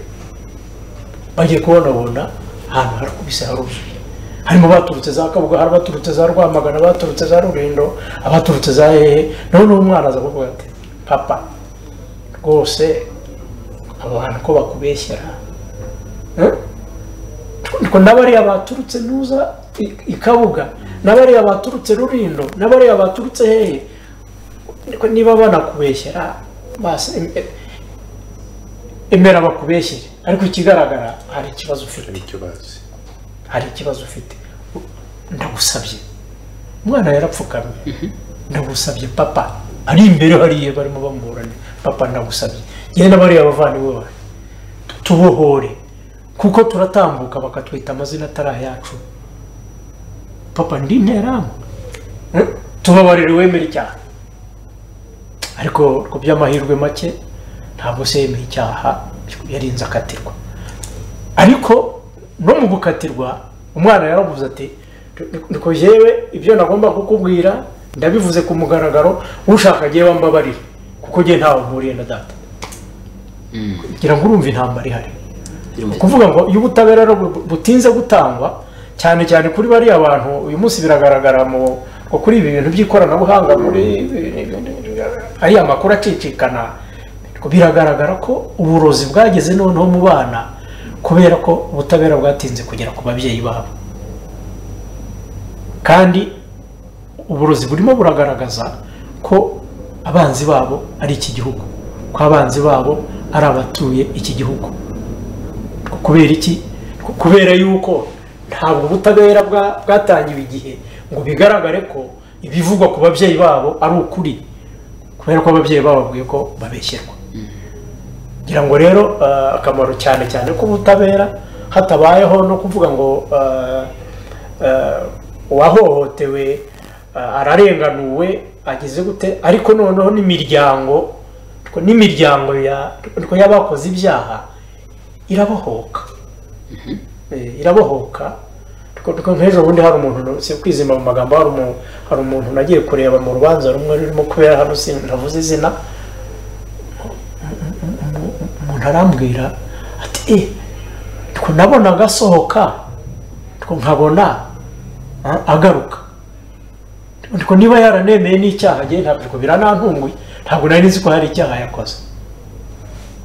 C: bagiye kubonabona ahantu harakubise haruzuye harimo baturutse za kabuga hari abaturutse za rwamagana abaturutse za rurindo abaturutse za hehe noneho umwana aza kuvuga ati papa rwose abo bantu ko bakubeshyera Eh? Ariko n'abariya baturutse nuza i- i kabuga n'abariya baturutse rurindo n'abariya baturutse hehe ariko niba banakubeshyera basi em- em- emera bakubeshyere ariko ikigaragara hari ikibazo ufite
B: nicyo bazi
C: hari ikibazo ufite ndagusabye umwana yarapfukamye ndagusabye papa ari imbere hariya barimo bamuburana papa ndagusabye genda bariya bavandimwe bawe tubohore kuko turatambuka bakatwita amazina atari ayacu papa ndi interahamwe Eh, tubabarire wemere icyaha ariko ku by'amahirwe make ntabwo se yemeye icyaha yarinze akatirwa ariko no mu gukatirwa umwana yaravuze ati niko yewe ibyo nagomba kukubwira ndabivuze ku mugaragaro ushaka agiye wambabarira kuko njye ntawe mpuriye na data ngira ngo urumva intambara ihari
A: Irumva.
C: kuvuga ngo iyo ubutabera rero bu- butinze gutangwa cyane cyane kuri bariya bantu uyu munsi biragaragara mu ngo kuri ibi bintu by'ikoranabuhanga muri ariya makuru acicikana biragaragara ko uburozi bwageze noneho mu bana kubera ko ubutabera bwatinze kugera ku babyeyi babo kandi uburozi burimo buragaragaza ko abanzi babo ari iki gihugu ko abanzi babo ari abatuye iki gihugu kubera iki kubera yuko ntabwo ubutabera bwa- bwatangiwe igihe ngo bigaragare ko ibivugwa ku babyeyi babo ari ukuri kubera ko ababyeyi bababwiye ko babeshyerwa ngira ngo rero ah, akamaro cyane cyane k'ubutabera hatabayeho no kuvuga ngo ah, ah, uwahohotewe ah, ararenganuwe agize gute ariko noneho n'imiryango n'imiryango ya- y'abakoze ibyaha irabohoka Eh, irabohoka nk'ejo bundi hari umuntu si kwizima mu magambo hari umu- hari umuntu nagiye kureba mu rubanza rumwe rurimo kubera hano sinavuze izina umuntu arambwira ati e two nabona agasohoka two nkabona a- agaruka two niba yaranemeye n'icyaha ngewe ntabwo two biranantunguye ntabwo nari nzi ko hari icyaha yakoze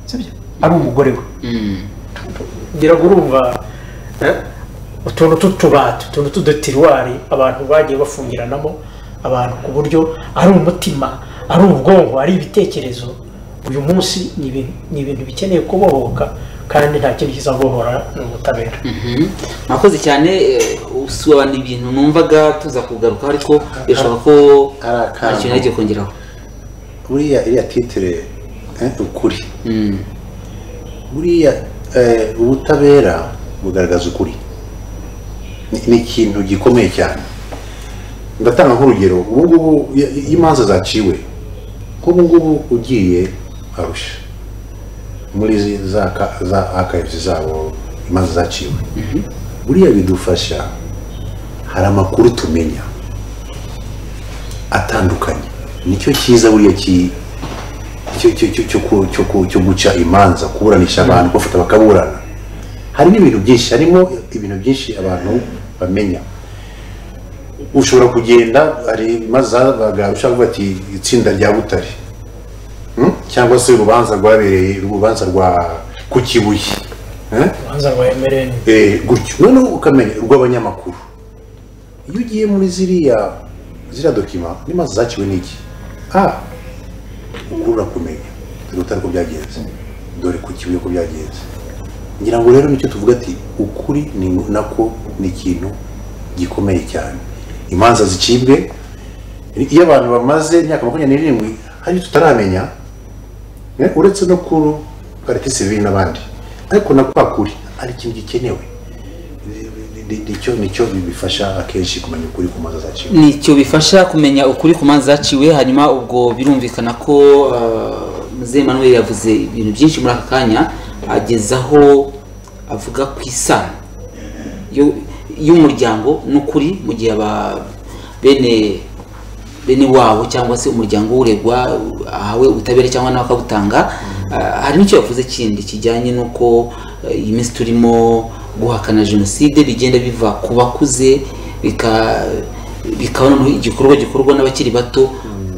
C: sibyo ari umugore we ngira ngo urumva eh, utuntu tw'utubati utuntu tw'udutiruwari abantu bagiye bafungiranamo abantu ku buryo ari umutima ari ubwonko ari ibitekerezo uyu munsi ni ibi- ni ibintu bikeneye kubohoka kandi nta kintu kizabohora ni ubutabera
A: Mhm. mwakoze cyane eh, usobanura ibintu numvaga tuza kugaruka ariko birashoboka ko
B: Kari akantu.
A: nta kintu nagiye kongeraho
B: buriya iriya titire eh, ukuri
A: Mm.
B: buriya eh, ubutabera bugaragaza ukuri ni ni ikintu gikomeye cyane ndatanga nk'urugero ubu ngubu iyo iyo imanza zaciwe nk'ubu ngubu ugiye arusha muri zi- za ka- za akayizi zabo imanza zaciwe buriya bidufasha hari amakuru tumenya atandukanye nicyo cyiza buriya ki- cyo- cyo- cyo- cyo ku- cyo ku- cyo guca imanza kuburanisha abantu kubafata bakaburana hari n'ibintu byinshi harimo ibintu byinshi abantu bamenya ushobora kugenda hari imanza zabaga ushaka kuvuga ati itsinda rya butare Hmm? cyangwa se urubanza rwabereye urubanza rwa ku kibuye Eh?
C: urubanza rwa emereni
B: Eh, gutyo noneho ukamenya urw'abanyamakuru iyo ugiye muri ziriya ziriya dokima n'imanza zaciwe n'iki a ukuru urakumenya dore utari ko byagenze dore ku kibuye ko byagenze ngira ngo rero nicyo tuvuga ati ukuri ni nako ni ikintu gikomeye cyane imanza zicibwe iyo abantu bamaze imyaka makumyabiri n'irindwi hari icyo tutaramenya eh, uretse no kuru karekisi bibiri n'abandi ariko na kwa kuri ari ikintu gikenewe Ni- ni- nicyo nicyo bifasha akenshi kumenya ukuri ku manza zaciwe
A: nicyo bifasha kumenya ukuri ku manza zaciwe hanyuma ubwo birumvikana ko eh, Muzehe Emmanuel yavuze ibintu byinshi muri aka kanya agezaho avuga ku isano yo- y'umuryango n'ukuri mu gihe aba bene bene wabo cyangwa se umuryango w'uregwa ahawe ubutabera cyangwa nawe akabutanga Ah, hari n'icyo yavuze kindi kijyanye n'uko eh, iyi minsi turimo guhakana jenoside bigenda biva ku bakuze bika- bikaba noneho igikorwa gikorwa n'abakiri bato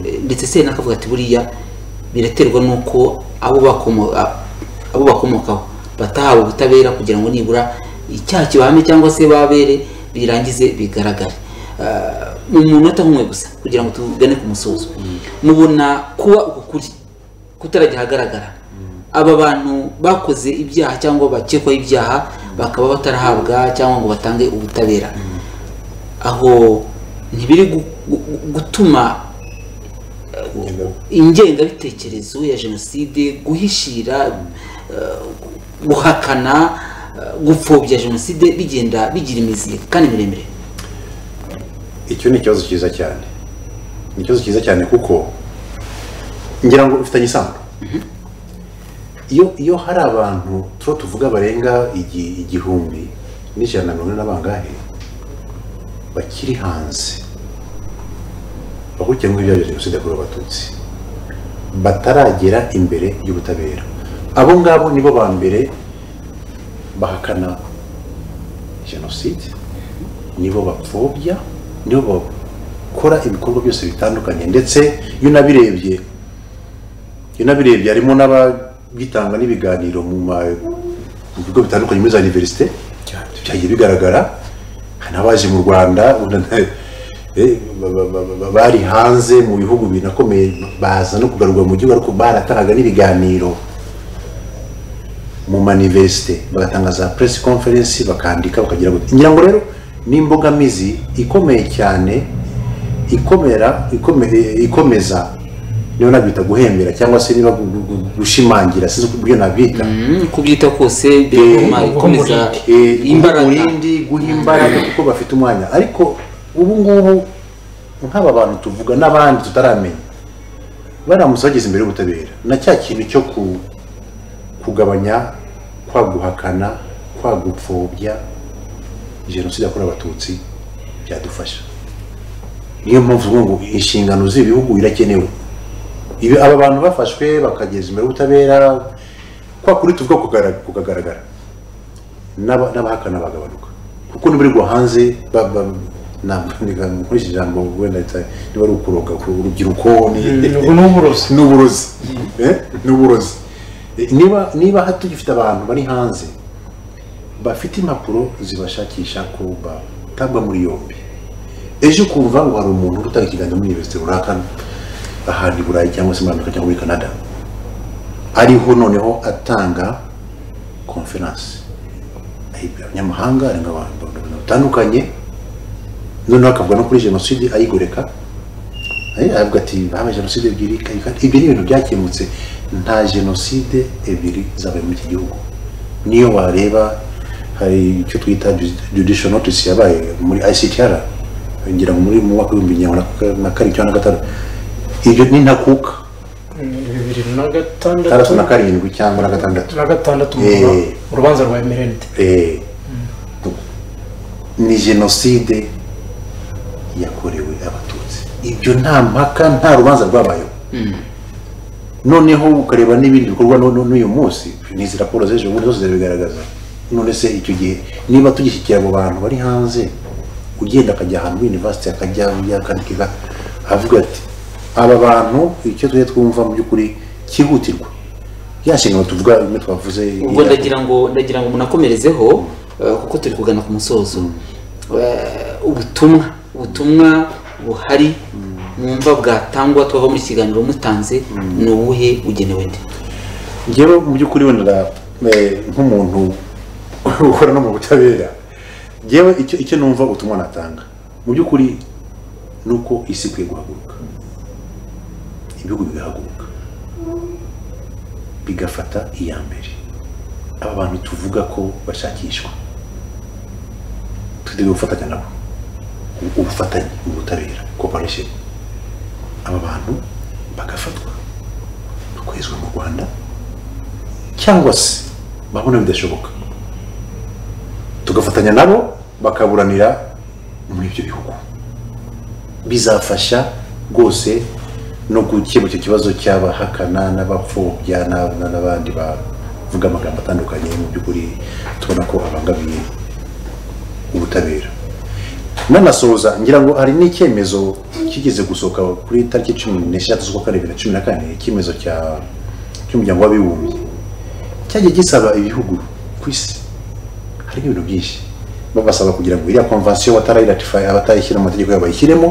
A: Eh, ndetse se n'akavuga ati buriya biraterwa n'uko abo bakomo- a- abo bakomokaho batahawe ubutabera kugira ngo nibura icyaha kibahame cyangwa se babere birangize bigaragare Ah, mu munota nk'umwe gusa kugira ngo tugane ku musozo mubona kuba uku kuri kutarajya ahagaragara aba bantu bakoze ibyaha cyangwa bakekwaho ibyaha bakaba batarahabwa cyangwa ngo batange ubutabera aho ntibiri gu- gu- gutuma ingengabitekerezo ya jenoside guhishira eh, guhakana eh, gupfobya jenoside bigenda bigira imizi kandi miremire
B: icyo ni ikibazo cyiza cyane ni ikibazo cyiza cyane kuko ngira ngo bifitanye isano iyo iyo hari abantu tuba tuvuga barenga igi- igihumbi n'ijana na mirongo ine na bangahe bakiri hanze bakurikiranweho ibyaha bya jenoside yakorewe abatutsi bataragera imbere y'ubutabera abo ngabo nibo ba mbere bahakana jenoside nibo bapfobya nibo bakora ibikorwa byose bitandukanye ndetse iyo unabirebye iyo unabirebye harimo n'ababitanga n'ibiganiro mu ma- mu bigo bitandukanye muri za univerisite byagiye bigaragara hari n'abaje mu rwanda eh, ba- ba- ba- ba- bari hanze mu bihugu binakomeye baza no kugarurwa mu gihugu ariko baratangaga n'ibiganiro mu maniverisite bagatanga za press conference bakandika bakagira gutya ngira ngo rero ni imbogamizi ikomeye cyane ikomera ikome- ikomeza niba nabita guhembera cyangwa se niba gu- gu- gu- gushimangira sinzi uko ibyo nabita
A: Mm, kubwita kose bituma
B: Eh,
A: ikomeza
B: Eh, guha
A: imbaraga
B: umurindi guha imbaraga kuko bafite umwanya ariko ubu ngubu nk'aba bantu tuvuga n'abandi tutaramenya baramutse bageze imbere y'ubutabera na cya kintu cyo ku- kugabanya kwa guhakana kwa gupfobya jenoside yakorewe abatutsi byadufasha
D: niyo mpamvu uvuga ngo inshingano z'ibihugu irakenewe
B: ibi aba bantu bafashwe bakageza imbere y'ubutabera kwa kuri tuvuga kugara- kukagaragara n'aba- n'abahakana bagabanuka kuko n'abarirwa hanze ba- ba- ntabwo niga- nkoresha ijambo wenda rita- niba ari ukuroga ku urubyiruko ni-
C: ubu ni uburozi
B: ni uburozi Eh, ni uburozi Eh, niba niba ha- tugifite abantu bari hanze bafite impapuro zibashakisha ko batabwa muri yombi ejo ukumva ngo hari umuntu uri gutanga ikiganza muri universite runaka ahantu i burayi cyangwa se muri amerika cyangwa muri canada ariho noneho atanga konferanse ayibwira abanyamahanga arimo abantu batandukanye noneho akavuga no kuri jenoside ayigoreka Eh, aravuga ati habaye jenoside ebyiri kayikati ibyo ni ibintu byakemutse nta jenoside ebyiri zabaye muri iki gihugu niyo wareba hari icyo twita ju- judicial notice yabaye muri ICTR ngira ngo muri mu mwaka w'ibihumbi bibiri na karindwi cyangwa na gatanu ibyo ni ntakuka
C: bibiri na gatandatu
B: itandatu na karindwi cyangwa na gatandatu
C: na gatandatu
B: Eh.
C: mu- urubanza rwa emerende
B: Eh, ni jenoside yakorewe abatutsi ibyo nta mpaka nta rubanza rwabayeho noneho ukareba n'ibindi bikorwa no- no- n'uyu munsi n'izi raporo z'ejo bundi zose zirabigaragaza none se icyo gihe niba tugishyikira abo bantu bari hanze ugenda akajya ahantu muri university akajya yakandikira avuga ati aba bantu icyo tujye twumva mu by'ukuri cyihutirwa ya nshingano tuvuga imwe twavuze
A: ubwo
B: irakorwa.
A: ndagira ngo ndagira ngo munakomerezeho eh, kuko turi kugana ku musozo Eh, ubutumwa ubutumwa buhari mwumva bwatangwa twava muri iki kiganiro mutanze ni ubuhe bugenewe nde
B: njyewe mu by'ukuri wenda eh, nk'umuntu ukora no mu butabera njyewe icyo icyo numva ubutumwa natanga mu by'ukuri ni uko isi ikwiye guhaguruka ibihugu bigahaguruka bigafata iya mbere aba bantu tuvuga ko bashakishwa tugiye gufatanya nabo U- ubufatanye ubutabera cooperation aba bantu bagafatwa bakwezwa mu rwanda cyangwa se babona bidashoboka tugafatanya nabo bakaburanira muri ibyo bihugu bizafasha rwose no gukemura icyo kibazo cy'abahakana n'abapfobya na- na- n'abandi bavuga amagambo atandukanye mu by'ukuri tubona ko abangamiye ubutabera nanasoza ngira ngo hari n'icyemezo kigeze gusohoka kuri tariki cumi n'eshatu z'ukwa kane bibiri na cumi na kane icyemezo cya- cy'umuryango w'abibumbye cyagiye gisaba ibihugu ku isi harimo ibintu byinshi babasaba kugira ngo iriya konvansiyo batarayiratifaye abatayishyira mu mategeko yabo bayishyiremo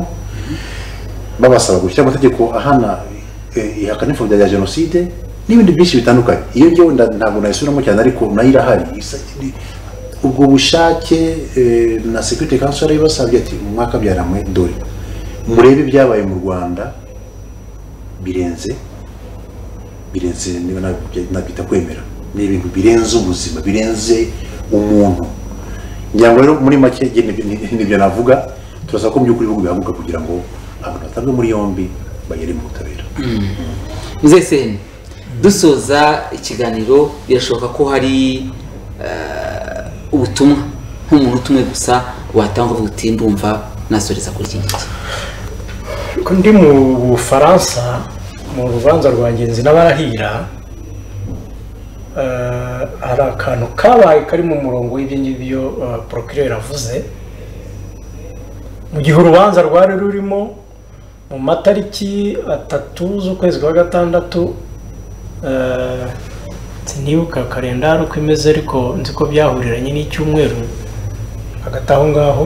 B: babasaba gushyira amategeko ahana eh, ihakana imfubyi ya jenoside n'ibindi byinshi bitandukanye iyo ngewe nda- ntabwo nayisubiramo cyane ariko nayo irahari Isa- ni- ubwo bushake eh, na security council yarabibasabye ati mu mwaka byaramwe dore murebe ibyabaye mu rwanda birenze birenze niba nabyo- nabyita kwemera ni ibintu birenze ubuzima birenze umuntu ngira ngo rero muri make njye nibyo- ni- nibyo navuga turasaba ko mu by'ukuri ibihugu bihaguruka kugira ngo abantu batabwe muri yombi bagere mu butabera
A: muzehe seni dusoza ikiganiro birashoboka ko hari eh, ubutumwa nk'umuntu utumwe gusa watanga uvuga uti ndumva nasoreza kuri iki ngiki
C: ko ndi mu bufaransa mu rubanza rwa ngenzi n'abarahira eh, hari akantu kabaye kari mu murongo w'ibyo ngibyo eh, procureur avuze mu gihe urubanza rwari rurimo mu matariki atatu z'ukwezi kwa gatandatu eh, sinibuka kalendari uko imeze ariko nzi ko byahuriranye n'icyumweru hagati aho ngaho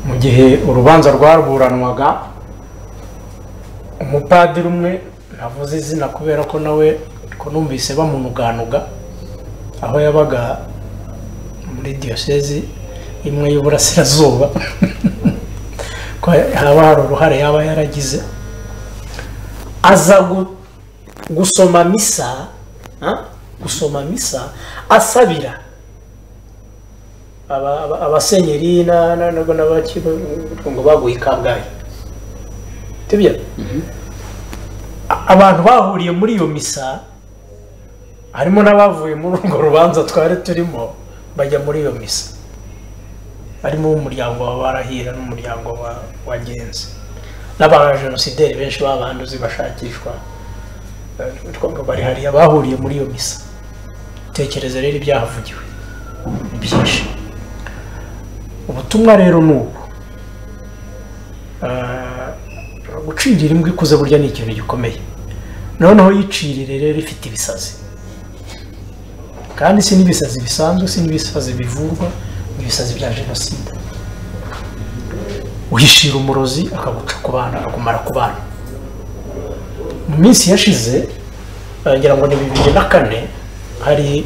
C: mu gihe urubanza rwaburanwaga umupadiri umwe navuze izina kubera ko nawe ko numvise bamunuganuga aho yabaga muri diyosezi imwe y'uburasirazuba ko haba hari uruhare yaba yaragize aza gu- gusoma misa ah, gusoma misa asabira aba- aba- abasenyeri na- na- na- n'abakiro ngo baguye i kabgayi tibya abantu bahuriye muri iyo misa harimo n'abavuye muri urwo rubanza twari turimo bajya muri iyo misa harimo umuryango wa barahira n'umuryango wa wagenzi n'abajenosideri benshi b'abanduzi bashakishwa eh, twavuga bari hariya bahuriye muri iyo misa tekereza rero ibyahavugiwe ni byinshi ubutumwa rero ni ubu Ah, gucirira imbwa ikuze burya ni ikintu gikomeye noneho yicirire rero ifite ibisazi kandi si n'ibisazi bisanzwe si n'ibisazi bivurwa ni ibisazi bya jenoside uhishira umurozi akaguca ku bana akakumara ku bana mu minsi yashize eh, ngira ngo ni bibiri na kane hari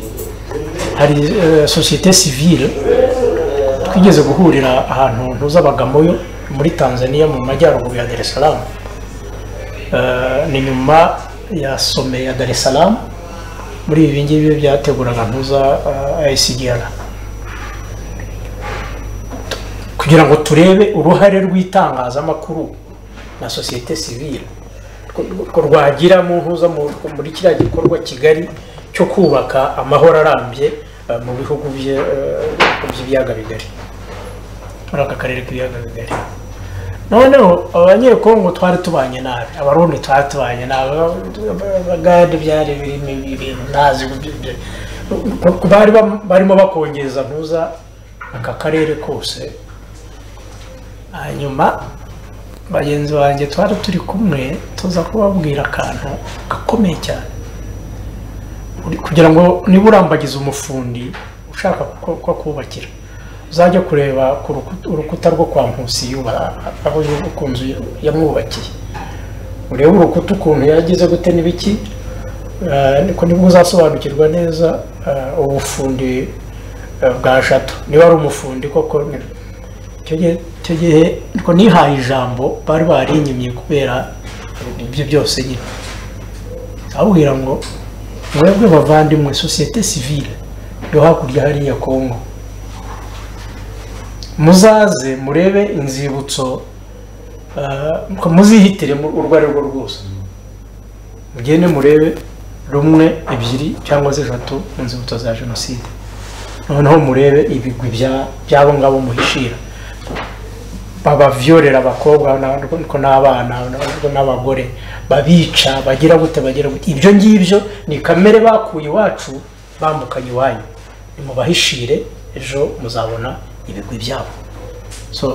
C: hari eh, sosiyete sivile twigeze guhurira ahantu ntuzabagamoyo muri tanzania mu majyaruguru ya dar es salaam Eh, ni nyuma ya some ya dar es salaam muri ibi ngibi byateguraga ntuza ayisigira kugira ngo turebe uruhare rw'itangazamakuru na sosiyete sivile ko rwagira mu ntuza mu- muri kiriya gikorwa kigali cyo kubaka amahoro arambye eh, mu bihugu bye- eh, by'ibiyaga bigari muri aka karere k'ibiyaga bigari noneho abanyekongo twari tubanye nabi abarundi twari tubanye nabi abagande byari birimo ibintu ntazi ibyo- ibyo- ko bari bam- barimo bakongeza ntuza aka karere kose hanyuma bagenzi banjye twari turi kumwe tuza kubabwira akantu gakomeye cyane Uri- kugira ngo niba urambagiza umufundi ushaka ko ko akubakira uzajya kureba ku ruku- urukuta rwo kwa Nkusi yuba- aho yu- ku nzu yamwubakiye urebe urukuta ukuntu yagize gute n'ibiki eh, niko nibwo uzasobanukirwa neza eh, ubufundi eh, bwa jato niba ari umufundi koko ni- icyo gihe- icyo gihe niko nihaye ijambo bari barinyimye kubera ibyo byose nyine ababwira ngo mwebwe bavandimwe sosiyete sivile yo hakurya hariya kongo muzaze murebe inzibutso ah, ko muzihitire mu- urwo ari rwo rwose mugende murebe rumwe ebyiri cyangwa se eshatu mu nzibutso za jenoside noneho murebe ibigwi bya- by'abo ngabo muhishira babavyorera abakobwa na- niko n'abana niko n'abagore babica bagira gute bagira gute ibyo ngibyo ni kamere bakuye iwacu bambukanye iwanyu nimubahishire ejo muzabona ibigwi byabo so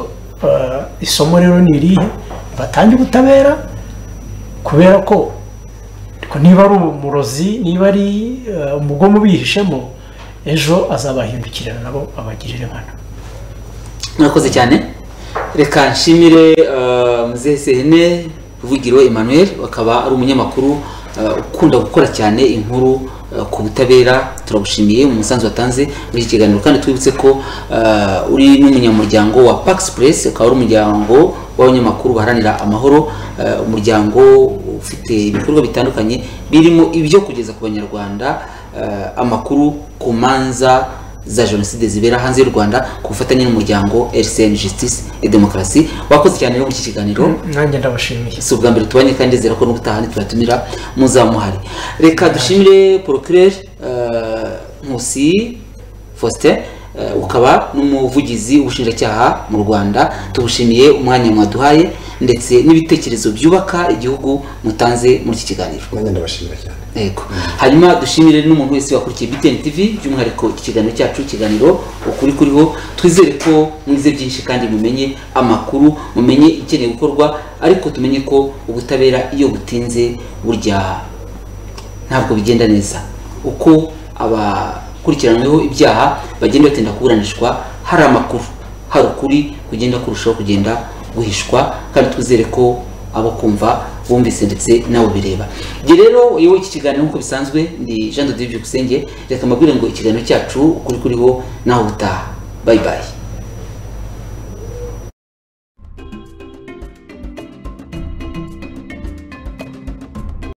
C: eh, isomo rero ni irihe batange ubutabera kubera ko ariko niba ari umurozi niba ari eh, umugomo ubihishemo ejo azabahindukirana nabo abagirire nkana
A: murakoze cyane reka nshimire eh, muzehe sehene ruvugiro emmanuel akaba ari umunyamakuru eh, ukunda gukora cyane inkuru eh, ku butabera turagushimiye mu musanzu watanze muri iki kiganiro kandi twibutse ko eh, uri n'umunyamuryango wa pax press akaba ari umuryango w'abanyamakuru baharanira amahoro eh, umuryango ufite ibikorwa bitandukanye birimo ibyo kugeza ku banyarwanda eh, amakuru ku manza za jenoside zibera hanze y'u rwanda ku bufatanye n'umuryango rcn justice et demokarasi wakoze cyane rero muri iki kiganiro
C: nanjye ndabashimiye
A: si ubwa mbere tubanye kandi ndizera ko n'ubutaha ntitubatumira muzaba muhari reka dushimire porokirere nkusi faustin eh, ukaba n'umuvugizi w'ubushinjacyaha mu rwanda tubushimiye umwanya mwaduhaye ndetse n'ibitekerezo byubaka igihugu mutanze muri iki kiganiro
D: nanjye ndabashimira cyane
A: yego hanyuma dushimire n'umuntu wese wakurikiye btn tv by'umwihariko iki kiganiro cyacu ikiganiro ukuri kuriho twizere ko mwize byinshi kandi mumenye amakuru mumenye ikeneye gukorwa ariko tumenye ko ubutabera iyo butinze burya ntabwo bigenda neza uko abakurikiranyweho ibyaha bagenda batinda kuburanishwa hari amakuru hari ukuri kugenda kurushaho kugenda guhishwa kandi twizere ko abo kumva bumvise ndetse nabo bireba njye rero uyoboye iki kiganiro nk'uko bisanzwe ndi jean de dieu byukusenge reka mbabwire ngo ikiganiro cyacu ukuri kuriho naho butaha bayibaye